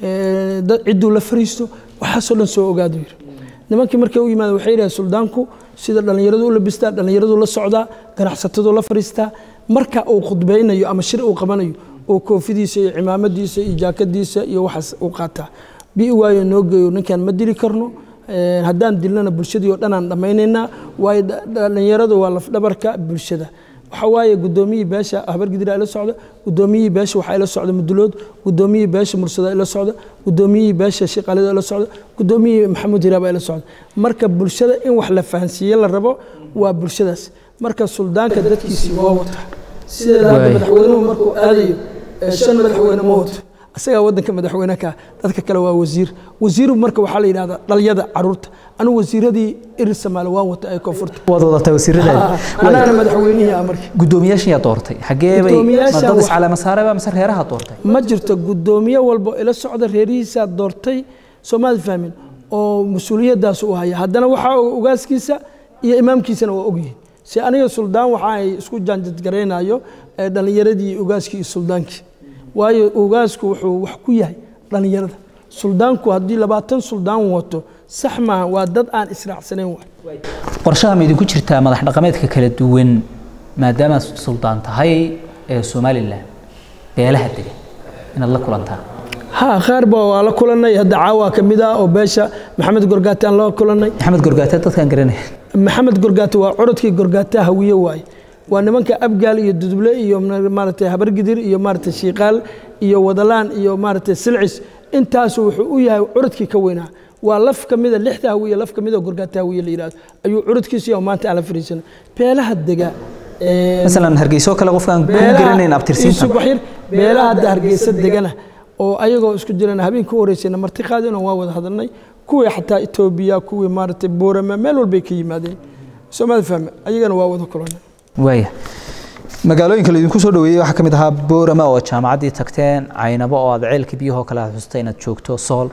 cidduu la fariisto waxaasoo dhan soo ogaadu yidhi nimankii markay u yimaada waxay yidhaha suldaanku sida dhallinyaradu u labistaa dhallinyaradu la socdaa ganacsatadu la fariistaa marka uu khudbaynayo ama shir uu qabanayo oo koofidiisa iyo cimaamadiisa iyo jaakadiisa iyo waxaas uu qaataa bi waayo noo geeyo ninkaan ma dili karno haddaan dilnana bulshadii oo dhan aan dhammaynaynaa waayo dhallinyaradu waa lafdhabarka bulshada waxaa waaye guddoomiyihii beesha habargidira ila socda guddoomiyihii beesha waxaa ila socda mudulood guddoomiyihii beesha mursada ila socda guddoomiyihii beesha shiqaalida ila socda guddoomiyihii maxamuud hiraaba ila socda marka bulshada in wax la fahansiiye la rabo waa bulshadaas marka suldaanka dadkiisii waa wata sideeda hadda madaxweynuhu markuu aadayo shan madaxweyne ma wato asagaa wadanka madaxweyne ka dadka kale waa wasiir wasiiru marka waxaa la yidhahdaa dhalyada caruurta anu wasiiradii irir samaale waan wata ee koonfurta waad wadataa wasiiradaada anaana madaxweynihii ah marka guddoomiyaashan yaa doortay xagee bay Guddoomiyaasha dad wax- iscalaama saareba mise reeraha doortay ma jirto guddoomiye walbo ila socda reerihiisaa doortay soomaali fahmin oo mas-uuliyadaas u haya haddana waxaa ogaaskiisa iyo imaamkiisana waa ogyihiin si aniga suldaan waxa ay isku jaanjadgaraynayo ee dhallinyaradii ogaaskii iyo suldaankii waayo ogaasku wuxuu wax ku yahay dhallinyarada suldaanku haddii labaatan suldaan wato sax maaha waa dad aan israacsanayn waay qorshaha ma idinku jirtaa madax dhaqameedka kala duwan maadaama suldaan tahay ee somalilan beelaha degan inaad la kulantaan ha qaar ba waa la kulanay hadda caawa ka mid ah oo beesha maxamed gorgaate aan la kulanay maxamed gorgaate dadkaan garanaya maxamed gorgaate waa corodkii gorgaate hawiye waaye waa nimanka abgaal iyo duduble iyo maaragtay habargidir iyo maaragtay shiiqaal iyo wadalaan iyo maaragtay silcis intaasu wuxuu u yahay curodkii ka weynaa waa laf ka mida lixda hawiye laf ka mida gorgaate hawiye la yidhahdo ayuu curodkiisu yahay oo maanta aan la fariisanay beelaha dega ee, masalan hargeyso kale qofkaan ku beelaha- garanayn abtirsiinta Isu waxyar, beelaha hadda hargeysa degana oo ayagoo isku jirana habeenka u horeysayna marti qaadina waa wada hadalnay kuwii xataa etoobiya kuwii maaragtay boorama meel walbay ka yimaadeen soomaali fahme ayagana waa wada kulanay waaya magaalooyinka laydinku soo dhaweeyey waxaa ka mid ahaa boorama oo jaamacaddii tagteen caynabo oo aad ceelka biyahoo kale aad xustay inaad joogto sool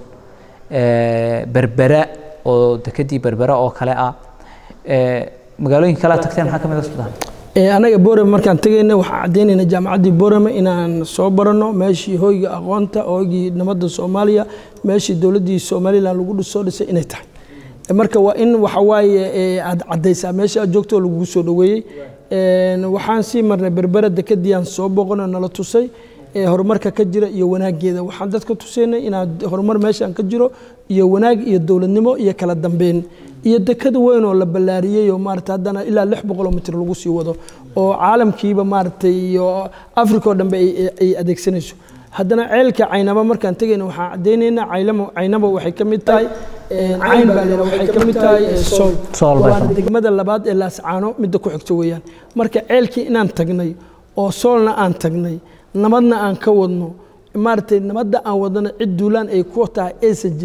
ee, berbera oo dekedii berbera oo kale ah ee, magaalooyinka kale aad tagteen maxaa ka mid ah sudan Ee, anaga boorame markaan tegayna waxaan caddaynayna jaamacaddii boorame inaan soo baranno meeshii hoyga aqoonta hoygii nabadda soomaaliya meeshii dowladdii somalilan lagu dhis- soo dhisay inay tahay Ee, marka waa in waxa waaye ee, aad caddaysaa meesha aad joogto oo lagugu soo dhoweeyey Een, waxaan sii marnay berbera dekadii aan soo boqonoo nala tusay ee horumarka ka jira iyo wanaageeda waxaan dadka tusaynay inaad horumar meeshaan ka jiro iyo wanaag iyo dowladnimo iyo kala dambeyn iyo dekad weyn oo la ballaariyey oo maarata haddana ilaa lix boqoloo mitir lagu sii wado oo caalamkiiba maaragtay iyo africa oo dhanbe ay- ay- ay adeegsanayso haddana ceelka caynaba markaan tegayna waxaan caddaynaynaa caylamo caynaba waxay ka mid tahay een, cayn baa leedahay waxay ka mid tahay ee, sool Sool bay Waana tahay. degmada labaad ee laascaano midda ku xigto weeyaan marka ceelkii inaan tagnay oo soolna aan tagnay nabadna aan ka wadno maaragtay nabadda aan wadana cid duulaan ay ku tahay aysan jirin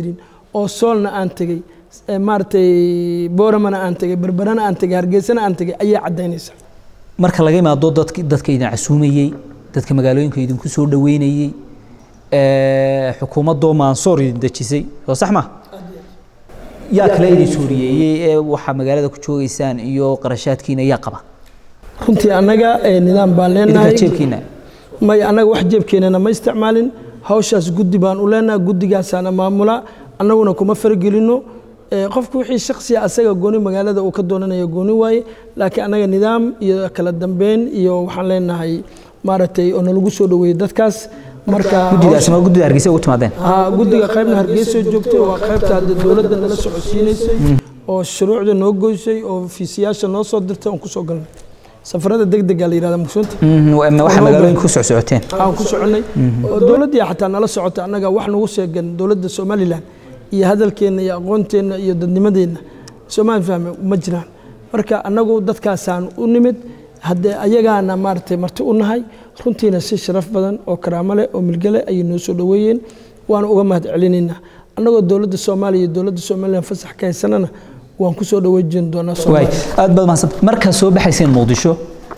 oo soolna aan tegey maaragtay booramana aan tegey berberana aan tegey hargeysana aan tegey ayaa caddaynaysa marka laga imaado dadk dadka idin casuumayey dadka magaalooyinka idinku soo dhaweynayey xukuumaddoo maansoor idin dejisay oo sax ma yaa kale idin suuriyeeyey ee waxaa magaalada ku joogeysaan iyo qarashaadkiina yaa qaba runtii annaga nidaam baan leenahay jeebkiina may annaga wax jeebkeenana ma isticmaalin hawshaas guddi baan u leenahay guddigaasaana maamula annaguna kuma fargelino qofku wixii shaksiya asaga gooni magaalada uu ka doonanayo gooni waaye laakiin annaga nidaam iyo kala dambeyn iyo waxaan leenahay maaragtay oo nalagu soo dhaweeyey dadkaas marka guddigaas ma guddida hargeysa ugu timaadeen guddiga qaybna hargeysa joogtay waa qaybta hadda dowladda nala socodsiinaysay oo shuruucda noo goysay oo fiisiyaasha noo soo dirtay oon kusoo galnay safarada degdega la yihahda mugsunta waxa magaalooyinka ku socsocoteen aan ku soconnay oo dowladdii xataa nala socota annaga wax nagu sheegan dowladda somalilan iyo hadalkeenna iyo aqoonteenna iyo dadnimadeenna soomaali fahme ma jiraan marka annagu dadkaasaan u nimid haddee ayagaana maaragtay marti u nahay runtiina si sharaf badan oo karaamo leh oo milgale ayay noo soo dhoweeyeen waana uga mahad celinaynaa annagoo dowladda soomaaliya iyo dowladda somalilan fasax ka haysanana waan ku soo dhaweejin doonaa aad baad mahadsan markaad soo baxayseen muqdisho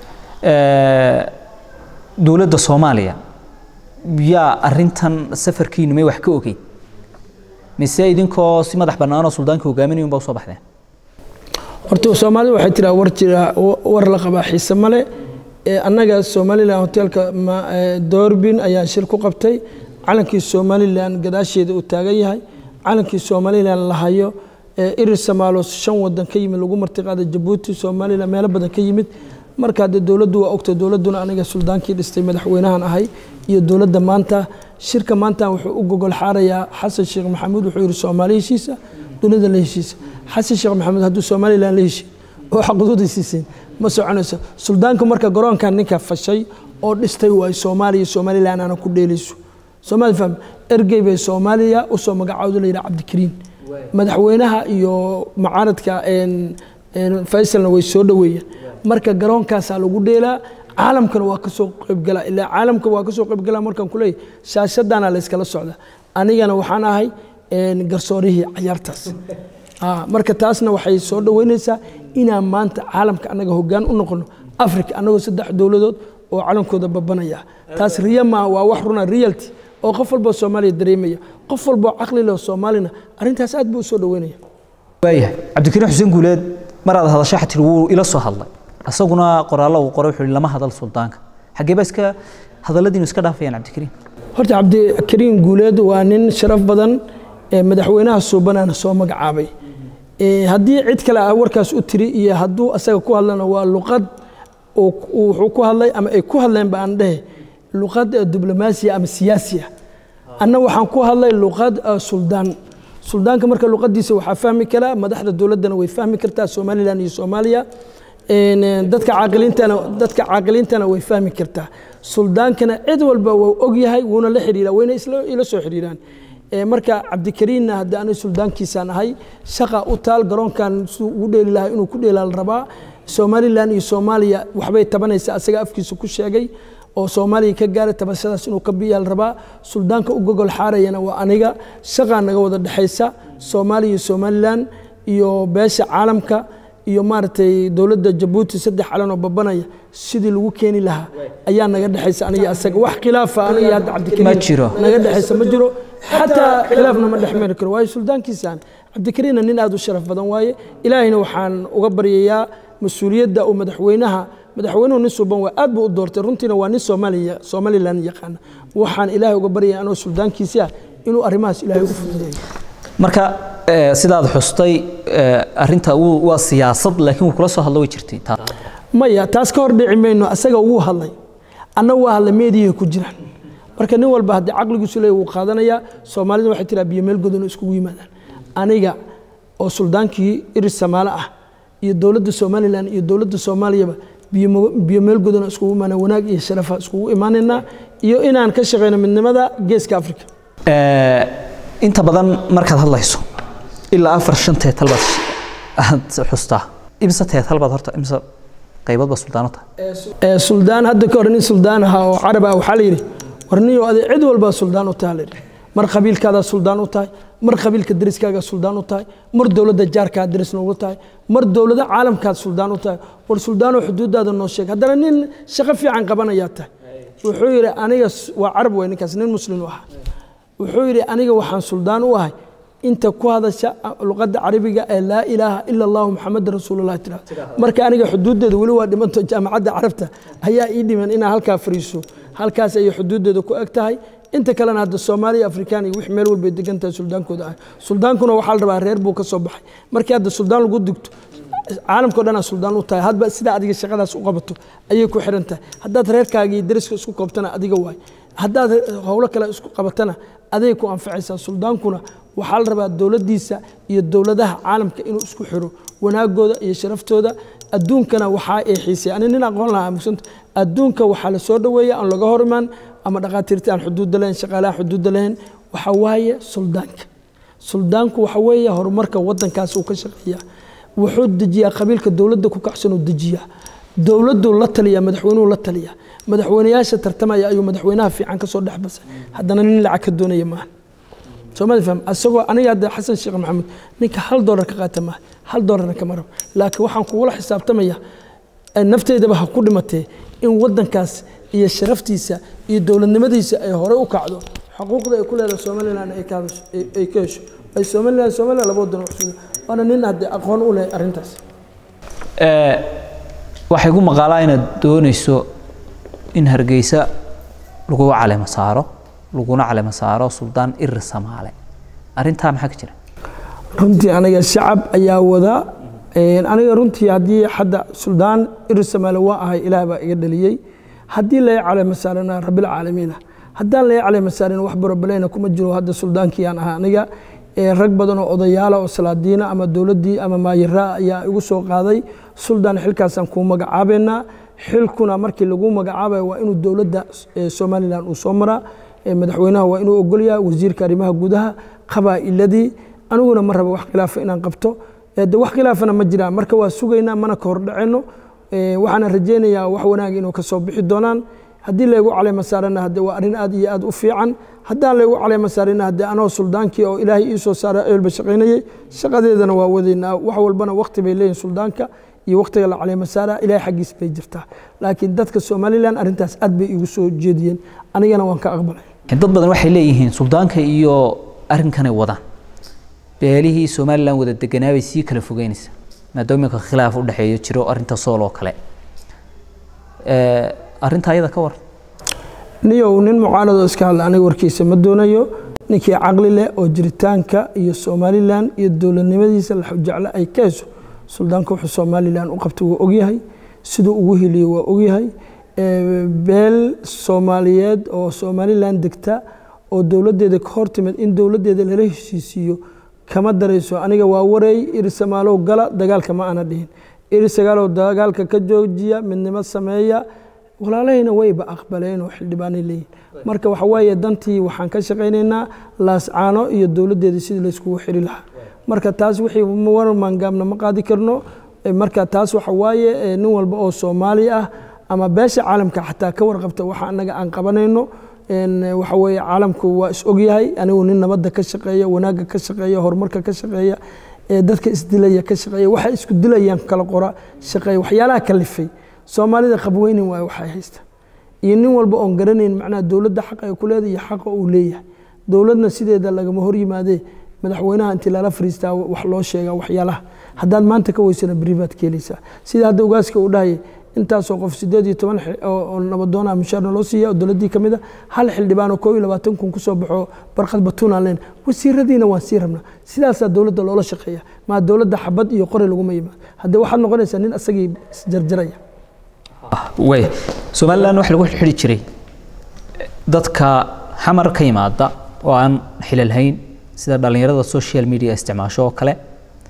dowladda soomaaliya yaa arintan safarkiinu may wax ka ogeyd mise idinkoo si madax bannaanoo suldaanka hogaaminaya unbaa usoo baxdeen horta soomaalida waxay tiraa war jira war la qabaa xiise male annaga somalilan hoteelka doorbin ayaan shir ku qabtay calankii somalilan gadaasheeda uu taagan yahay calankii somalilan la hayo irir samaalo shan wadan ka yimid lagu martiqaada jabuuti somalilan meelo badan ka yimid marka dee dowladdu waa ogta dowladduna aniga suldaankii dhistay madaxweynahan ahay iyo dowladda maanta shirka maanta wuxuu u gogol xaarayaa xasan sheekh maxamuud wuxuu yidhi soomaali heshiisa dunida la heshiisa xasan sheekh maxamuud hadduu somalilan la heshiin oo xaquuqda siiseen ma soconayso suldaanku marka garoonkan ninka fashay oo dhistay waay soomaaliya somalilan aana ku dheelayso soomaali faham ergey bay soomaaliya usoo magacaawda la yidhaha cabdikariin madaxweynaha iyo mucaaradka faysalna way soo dhoweeyeen marka garoonkaasaa lagu dheelaa caalamkana waa kasoo qaybgalaa ilaa caalamka waa kasoo qaybgalaa markaan kuleeyahy shaashadana la yskala socda anigana waxaan ahay garsoorihii cayaartaas marka taasna waxay soo dhoweynaysaa inaan maanta caalamka annaga hoggaan u noqono africa annagoo saddex dowladood oo calankooda babanaya taas riya maaha waa wax runa realty oo qof walboo soomaaliya dareemaya qof walboo caqli leh soomaalina arrintaas aad buu u soo dhoweynaya waayahay cabdikariin xuseen guuleed maraad hadasho xatir wuu ila soo hadlay isaguna qoraallo uu qoray wuxuu lama hadal suldaanka xaggee ba iska hadalladiinu iska dhaafayaan cabdikariin horta cabdikariin guuleed waa nin sharaf badan madaxweynaha suubanaana soo magacaabay haddii cid kale ah warkaas u tiri iyo hadduu asaga ku hadlana waa luqad wuxuu ku hadlay ama ay ku hadleen ba aan dhehe luqad diblomaasiya ama siyaasiya anna waxaan ku hadlay luqad suldaan suldaanka marka luqadiisa waxaa fahmi karaa madaxda dowladdana way fahmi kartaa somalilan iyo soomaaliya dadka caaqiliintana dadka caaqiliintana way fahmi kartaa suldaankana cid walba waa ogyahay wuuna la xiriiraa wayna ila soo xiriiraan marka cabdikariinna hadda aniga suldaankiisaan ahay shaqa u taal garoonkan siduu ugu dheeli lahaa inuu ku dheelaa la rabaa somalilan iyo soomaaliya waxbay tabanaysaa asaga afkiisa ku sheegay oo soomaaliya ka gaaray tabashadaas inuu ka biyaa la rabaa suldaanka u gogol xaarayana waa aniga shaqaa naga wada dhexaysa soomaaliya iyo somalilan iyo beesha caalamka iyo maaragtay dowladda jabuuti saddex calan oo babanaya sidii lagu keeni lahaa ayaa naga dhexaysa aniga asaga wax khilaafa aniga hadda cabdikariin naga dhexaysa ma jiro xataa khilaafna ma dhex mari karo waayo suldaankiisaan cabdikariinna nin aad u sharaf badan waaye ilaahayna waxaan uga baryayaa mas-uuliyadda uu madaxweynaha madaxweynuhu nin suuban waa aad buu u doortay runtiina waa nin soomaaliya somalilan yaqaana waxaan ilaahay uga baryaya anoo suldaankiisi ah inuu arrimahaas ilaahay u fududeeyo marka sidaad xustay arinta waa siyaasad laakiin wuu kula soo hadlo way jirtay maya taas ka hor dhici mayno asaga wuu hadlay anna waa hadlay meediyaha ku jiraan marka nin walba haddii caqligiisu leeyahy wuu qaadanayaa soomaalida waxay tiraa biyo meel godan oo iskugu yimaadaan aniga oo suldaankii iris samaale ah iyo dowladda somalilan iyo dowladda soomaaliyaba biyo meel godan oo iskugu imaana wanaag iyo sharafa iskugu imaanaynaa iyo inaan ka shaqeyno midnimada geeska africa inta badan markaad hadlayso ilaa afar shan teetal baad aad xustaa imse teetal baad horta imse qaybood baa suldaano tahay suldaan hadda ka hor nin suldaan ahaa oo carab ah waxaa la yidhi war niyo adi cid walbaa suldaan u taha la yidhi mar qabiilkaadaa suldaan u tahay mar qabiilka deriskaaga suldaan u tahay mar dowladda jaarkaa deris noogu tahay mar dowlada caalamkaad suldaan u tahay war suldaanoo xuduudaada noo sheeg haddana nin shaqo fiican qabanayaa tahay wuxuu yidhi aniga waa carab wey ninkaas nin muslim u ahaa wuxuu yidhi aniga waxaan suldaan u ahay inta ku hadasha luqadda carabiga ee laa ilaaha ila allahu maxamedan rasuululah tira marka aniga xuduuddeeda weli waa dhimanto jaamacadda carabta ayaa ii dhiman inaa halkaa fariiso halkaas ayay xuduuddeeda ku eg tahay inta kalena hadda soomaaliya afrikaan iyo wix meel walbay degan tahay suldaankooda ah suldaankuna waxaa la rabaa reer buu ka soo baxay markii hadda suldaan lagu digto caalamkao dhanaa suldaan u tahay hadba sidaa adiga shaqadaas u qabato ayay ku xiran tahay haddaad reerkaaga iyo deriska isku koobtana adiga waay haddaad howlo kale isku qabatana aday ku anfacaysaa suldaankuna waxaa la rabaa dowladdiisa iyo dowladaha caalamka inuu isku xiro wanaagooda iyo sharaftooda adduunkana waxaa ay xiisay ani nin aqoon lahaa mugsanta adduunka waxaa la soo dhoweeya aan laga hor imaan ama dhaqaatiirta aan xuduudda lahayn shaqaalaha xuduudda lahayn waxaa waaye suldaanka suldaanku waxa weeye horumarka waddankaas uu ka shaqeeyaa wuxuu dejiyaa qabiilka dowladda ku kacsan uu dejiyaa dowladdu la taliyaa madaxweynuhu la taliyaa madaxweynayaasha tartamaya ayuu madaxweynaha fiican ka soo dhex basay haddana nin lacag ka doonaya maaha soomali faham asagoo aniga hadda xasan sheekh maxamed ninka hal doolar ka qaata maaha hal doolarna kama rabo laakiin waxaan kugula xisaabtamaya nafteydaba ha ku dhimatee in waddankaas iyo sharaftiisa iyo dowladnimadiisa ay hore u kacdo xuquuqda ay ku leedahay somalilan ay ka hesho ay somalilan somalilan laba wadan waxsuga waana nin hadde aqoon u leh arrintaas waxay ku maqaalaa inaad doonayso in hargeysa lagu calema saaro laguna calema saaro suldaan irir samaale arrintaa maxaa ka jira runtii aniga shacab ayaa wada aniga runtii haddii hadda suldaan irir samaale waa ahay ilaah baa iga dhaliyey haddii laga calema saarana rabbilcaalamiina haddaan laga calema saarin wax barabaleyna kuma jiro hadda suldaankii aan ahaa aniga rag badan oo odayaala oo salaadiina ama dowladdii ama maayiraa ayaa igu soo qaaday suldaan xilkaasaan kuu magacaabeynaa xilkuna markii lagu magacaabayo waa inuu dowladda somalilan uu soo maraa madaxweynaha waa inuu ogolyaa wasiirka arrimaha gudaha qabaa'iladii aniguna ma rabo wax khilaafa inaan qabto de wax khilaafana ma jiraan marka waa sugaynaa mana ka hordhacayno waxaana rajaynayaa wax wanaag inuu ka soo bixi doonaan haddii laygu caleema saarana hadde waa arrin aad iyo aad u fiican haddaan laygu caleema saarina hadde anoo suldaankii oo ilaahay ii soo saara eelba shaqaynayey shaqadeedana waa wadaynaa wax walbana wakti bay leeyihin suldaanka iyo waktiga la caleema saara ilaahay xaggiis bay jirtaa laakiin dadka somalilan arrintaas aad bay igu soo jeediyeen anigana waan ka aqbalay dad badan waxay leeyihiin suldaanka iyo arrinkanay wadaan beelihii somalilan wada deganaa bay sii kala fogeynaysa maadaama iminka khilaaf u dhexeeyo jiro arrinta sool oo kale arrinta ayada ka war niyow nin mucaaradoo iska hadla aniga warkiisa ma doonayo ninkii caqli leh oo jiritaanka iyo somalilan iyo dowladnimadiisa laxujecle ay ka hesho suldaanka wuxuu somalilan u qabtay waa ogyahay siduu ugu heliyo waa ogyahay beel soomaaliyeed oo somalilan degta oo dowladdeeda ka hor timid in dowladdeeda lala heshiisiiyo kama darayso aniga waa wareey irisamaalow gala dagaalka ma ana dhihin irisagaalow dagaalka ka joojiya midnimo sameeya walaalahayna wayba aqbaleen oo xildhibaanay leeyihin marka waxa weeye dantii waxaan ka shaqaynaynaa laascaano iyo dowladdeeda sidii layskugu xiri lahaa marka taas wixii war maangaabna ma qaadi karno marka taas waxa waaye nin walba oo soomaali ah ama beesha caalamka xataa ka warqabta waxa anaga aan qabanayno waxa weeye caalamku waa is ogyahay anigu nin nabadda ka shaqeeya wanaagga ka shaqeeya horumarka ka shaqeeya dadka isdilaya ka shaqeeya waxa isku dilayaan kala qora shaqeeya waxyaalaha kalifay soomaalida qabweynin waayo waxay haysta iyo nin walba oon garanayn macnaha dowladda xaqa ay ku leedahay iyo xaqa uu leeyahay dowladna sideeda lagama hor yimaadee madaxweynaha intii lala fariistaa wax loo sheegaa waxyaalaha haddaad maanta ka weysana beri baad keenaysaa sida hadda ogaaska uu dhahaya intaasoo qof sideed iyo toban oo nabadoona mushaarna loo siiya oo dowladdii ka mid a hal xildhibaan oo koo iyo labaatan kun kusoo baxo barqad batuunaan leen wasiiradiina waan sii rabnaa sidaasaa dowladda loola shaqeeya maa dowladda xabad iyo qori laguma yimaado haddee waxaad noqonaysaa nin asagii isjarjaraya way somalilan waxa lagu xidhi jiray dadka xamar ka yimaada oo aan xilalhayn sida dhallinyarada social media isticmaasho oo kale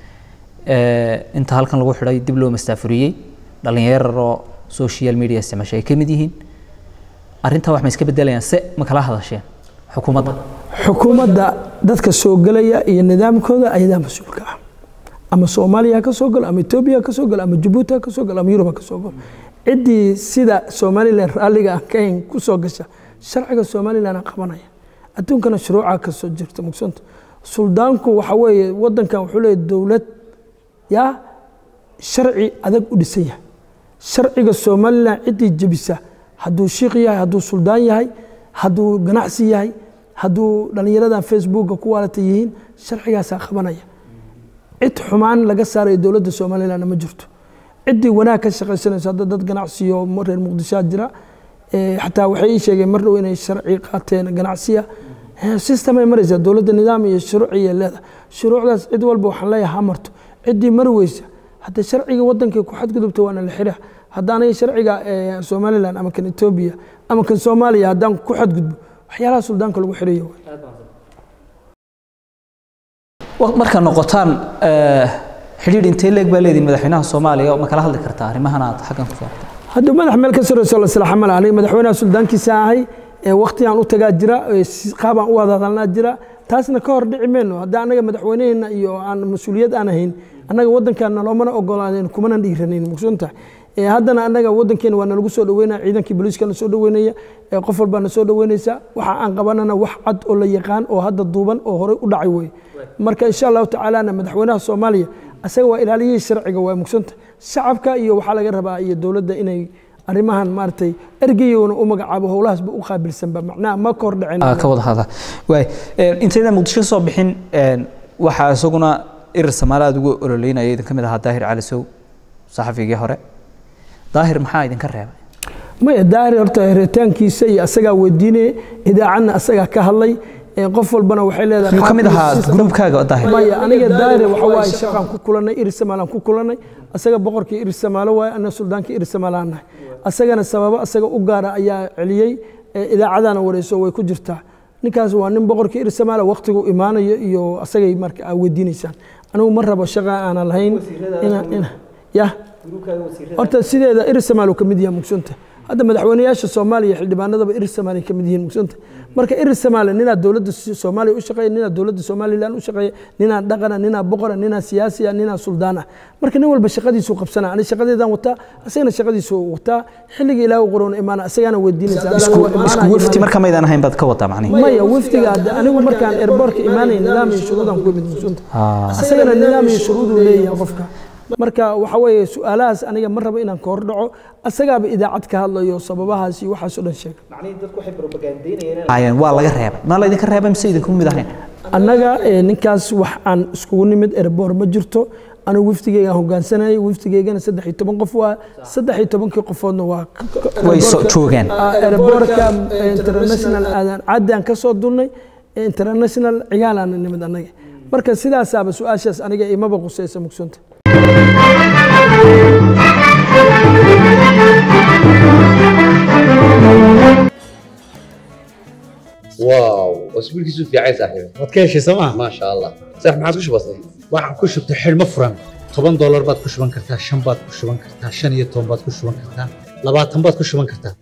inta halkan lagu xidhay dib loo mastaafuriyey dhallinyararoo social media isticmaasho ay ka mid yihiin arrintaa wax ma iska bedelayaan se ma kala hadasheen xukuumadda xukuumadda dadka soo gelaya iyo nidaamkooda ayadaa mas-uulka ah ama soomaaliya ha ka soo galo ama etoobiya ha ka soo galo ama jabuuti ha ka soo galo ama yurub ha ka soo galo ciddii sida somalilan raalliga aan ka hayn ku soo gasha sharciga somalilan aan qabanaya adduunkana shuruucaa kasoo jirta mugsanta suldaanku waxa weeye wadankan wuxuu leeyahy dowlad yaa sharci adag u dhisan yahay sharciga somalilan ciddii jebisa hadduu shiikh yahay hadduu suldaan yahay hadduu ganacsi yahay hadduu dhallinyaradan facebooka ku waalata yihiin sharcigaasaa qabanaya cid xumaan laga saarayo dowladda somalilandna ma jirto ciddii wanaag ka shaqaysanayso hadda dad ganacsiyo reer muqdishoa jira xataa waxay ii sheegeen mar dhow inay sharci qaateen ganacsiya systemay maraysaa dowladda nidaam iyo shuruuciya leedahay shuruucdaas cid walba waxaan leeyahay ha marto ciddii mari weysa hadda sharciga wadankay ku xadgudubta waana la xira haddaanay sharciga somaliland ama kan etoobiya ama kan soomaaliya haddaan ku xadgudbo waxyaalaha suldaanka lagu xirayo markaa noqotaan xidhiidh intee leeg baa leedihin madaxweynaha soomaaliya ma kala hadli kartaa arrimahan aad xaggan ku saartay hadduu madax meel ka sarreyso la silaaxa male aniga madaxweynaha suldaankiisa ahay waqtigaan u tagaa jira qaabaan u wada hadalnaa jira taasna ka hor dhici mayno haddii annaga madaxweyneheenna iyo aan mas-uuliyad aan ahayn annaga waddankaana loomana ogolaaneen kumana dhiiranayn mugsunta haddana annaga waddankeena waa nalagu soo dhaweynaya ciidankii booliiska na soo dhaweynaya qof walbaa na soo dhaweynaysa waxa aan qabanana wax cad oo la yaqaan oo hadda duuban oo horey u dhacay weye marka insha allahu tacaalana madaxweynaha soomaaliya asaga waa ilaaliyihii sharciga waa mugsanta shacabka iyo waxaa laga rabaa iyo dowladda inay arrimahan maaragtay ergeyona u magacaabo howlahaasba u qaabilsanba macnaha ma ka hor dhicin ka wada hadla waay intayna muqdisho soo bixin waxaa isaguna irir samaale aad ugu ololeynaya idin ka mid ahaa daahir cali sow saxafigii hore daahir maxaa idinka reebay maya daahir horta heritaankiisa iyo asagaa weydiinaya idaacadna asagaa ka hadlay qof walbana waxay leedahay miyuu ka mid ahaa gruubkaaga daahir maya aniga daahir waxa waaye shaqaan ku kulanay irir samaalaan ku kulanay asaga boqorkii irir samaalo waaye ana suldaankii irir samaalaan nahay asagana sababo asaga u gaara ayaa celiyey idaacadana wareyso way ku jirtaa ninkaas waa nin boqorkii irir samaala waqtigu imaanayo iyo asagay marka aa weydiinaysaan anigu ma rabo shaqa aanan lahayn ya horta sideeda irir samaal ka mid yahay mugsunta hadda madaxweynayaasha soomaaliya xildhibaanadaba irir samaaliya ka mid yihiin mugsunta marka irir samaaliya ninaa dowladda soomaaliya u shaqeeya ninaa dowladda somaliland u shaqeeya ninaa dhaqana ninaa boqora ninaa siyaasiya ninaa suldaan ah marka nin walba shaqadiisuu qabsana ani shaqadeedaan wataa asagana shaqadiisuu wataa xilliga ilaahu qorona imaana asagaana weydiinaysa isku wafti marka maydaan ahayn baad ka wadaa macnihi maya wafdiga hadda anigu markaan airbortka imaanay nidaam iyo shuruudaan ku imid mugsunta asagana nidaam iyo shuruuduu leeyahay qofka marka waxa weeye su-aalahaas aniga ma rabo inaan ka hor dhaco asagaaba idaacad ka hadlayo sababahaas iyo waxaasoo dhan sheega waa laga reebay ma laydinka reebay mise idinku mid ahayn annaga ninkaas wax aan iskugu nimid erbor ma jirto anigu wafdigeygaan hogaansanayay wafdigeygana saddex iyo toban qof waa saddex iyo tobankii qofoodna waa way joogeen erborka international aadaan caddaan ka soo dulnay international cigaalaana nimid annaga marka sidaasaaba su-aashaas aniga imaba qusaysa mugsunta واو اسبوع كيسو في عايز صاحبي waad ka heshay sooma ما شاء الله صح ما عادش بسيط waxaan ku shubtay xidhmo furan toban doolar baad ku shuban kartaa shan baad ku shuban kartaa shan iyo toban baad ku shuban kartaa labaatan baad ku shuban kartaa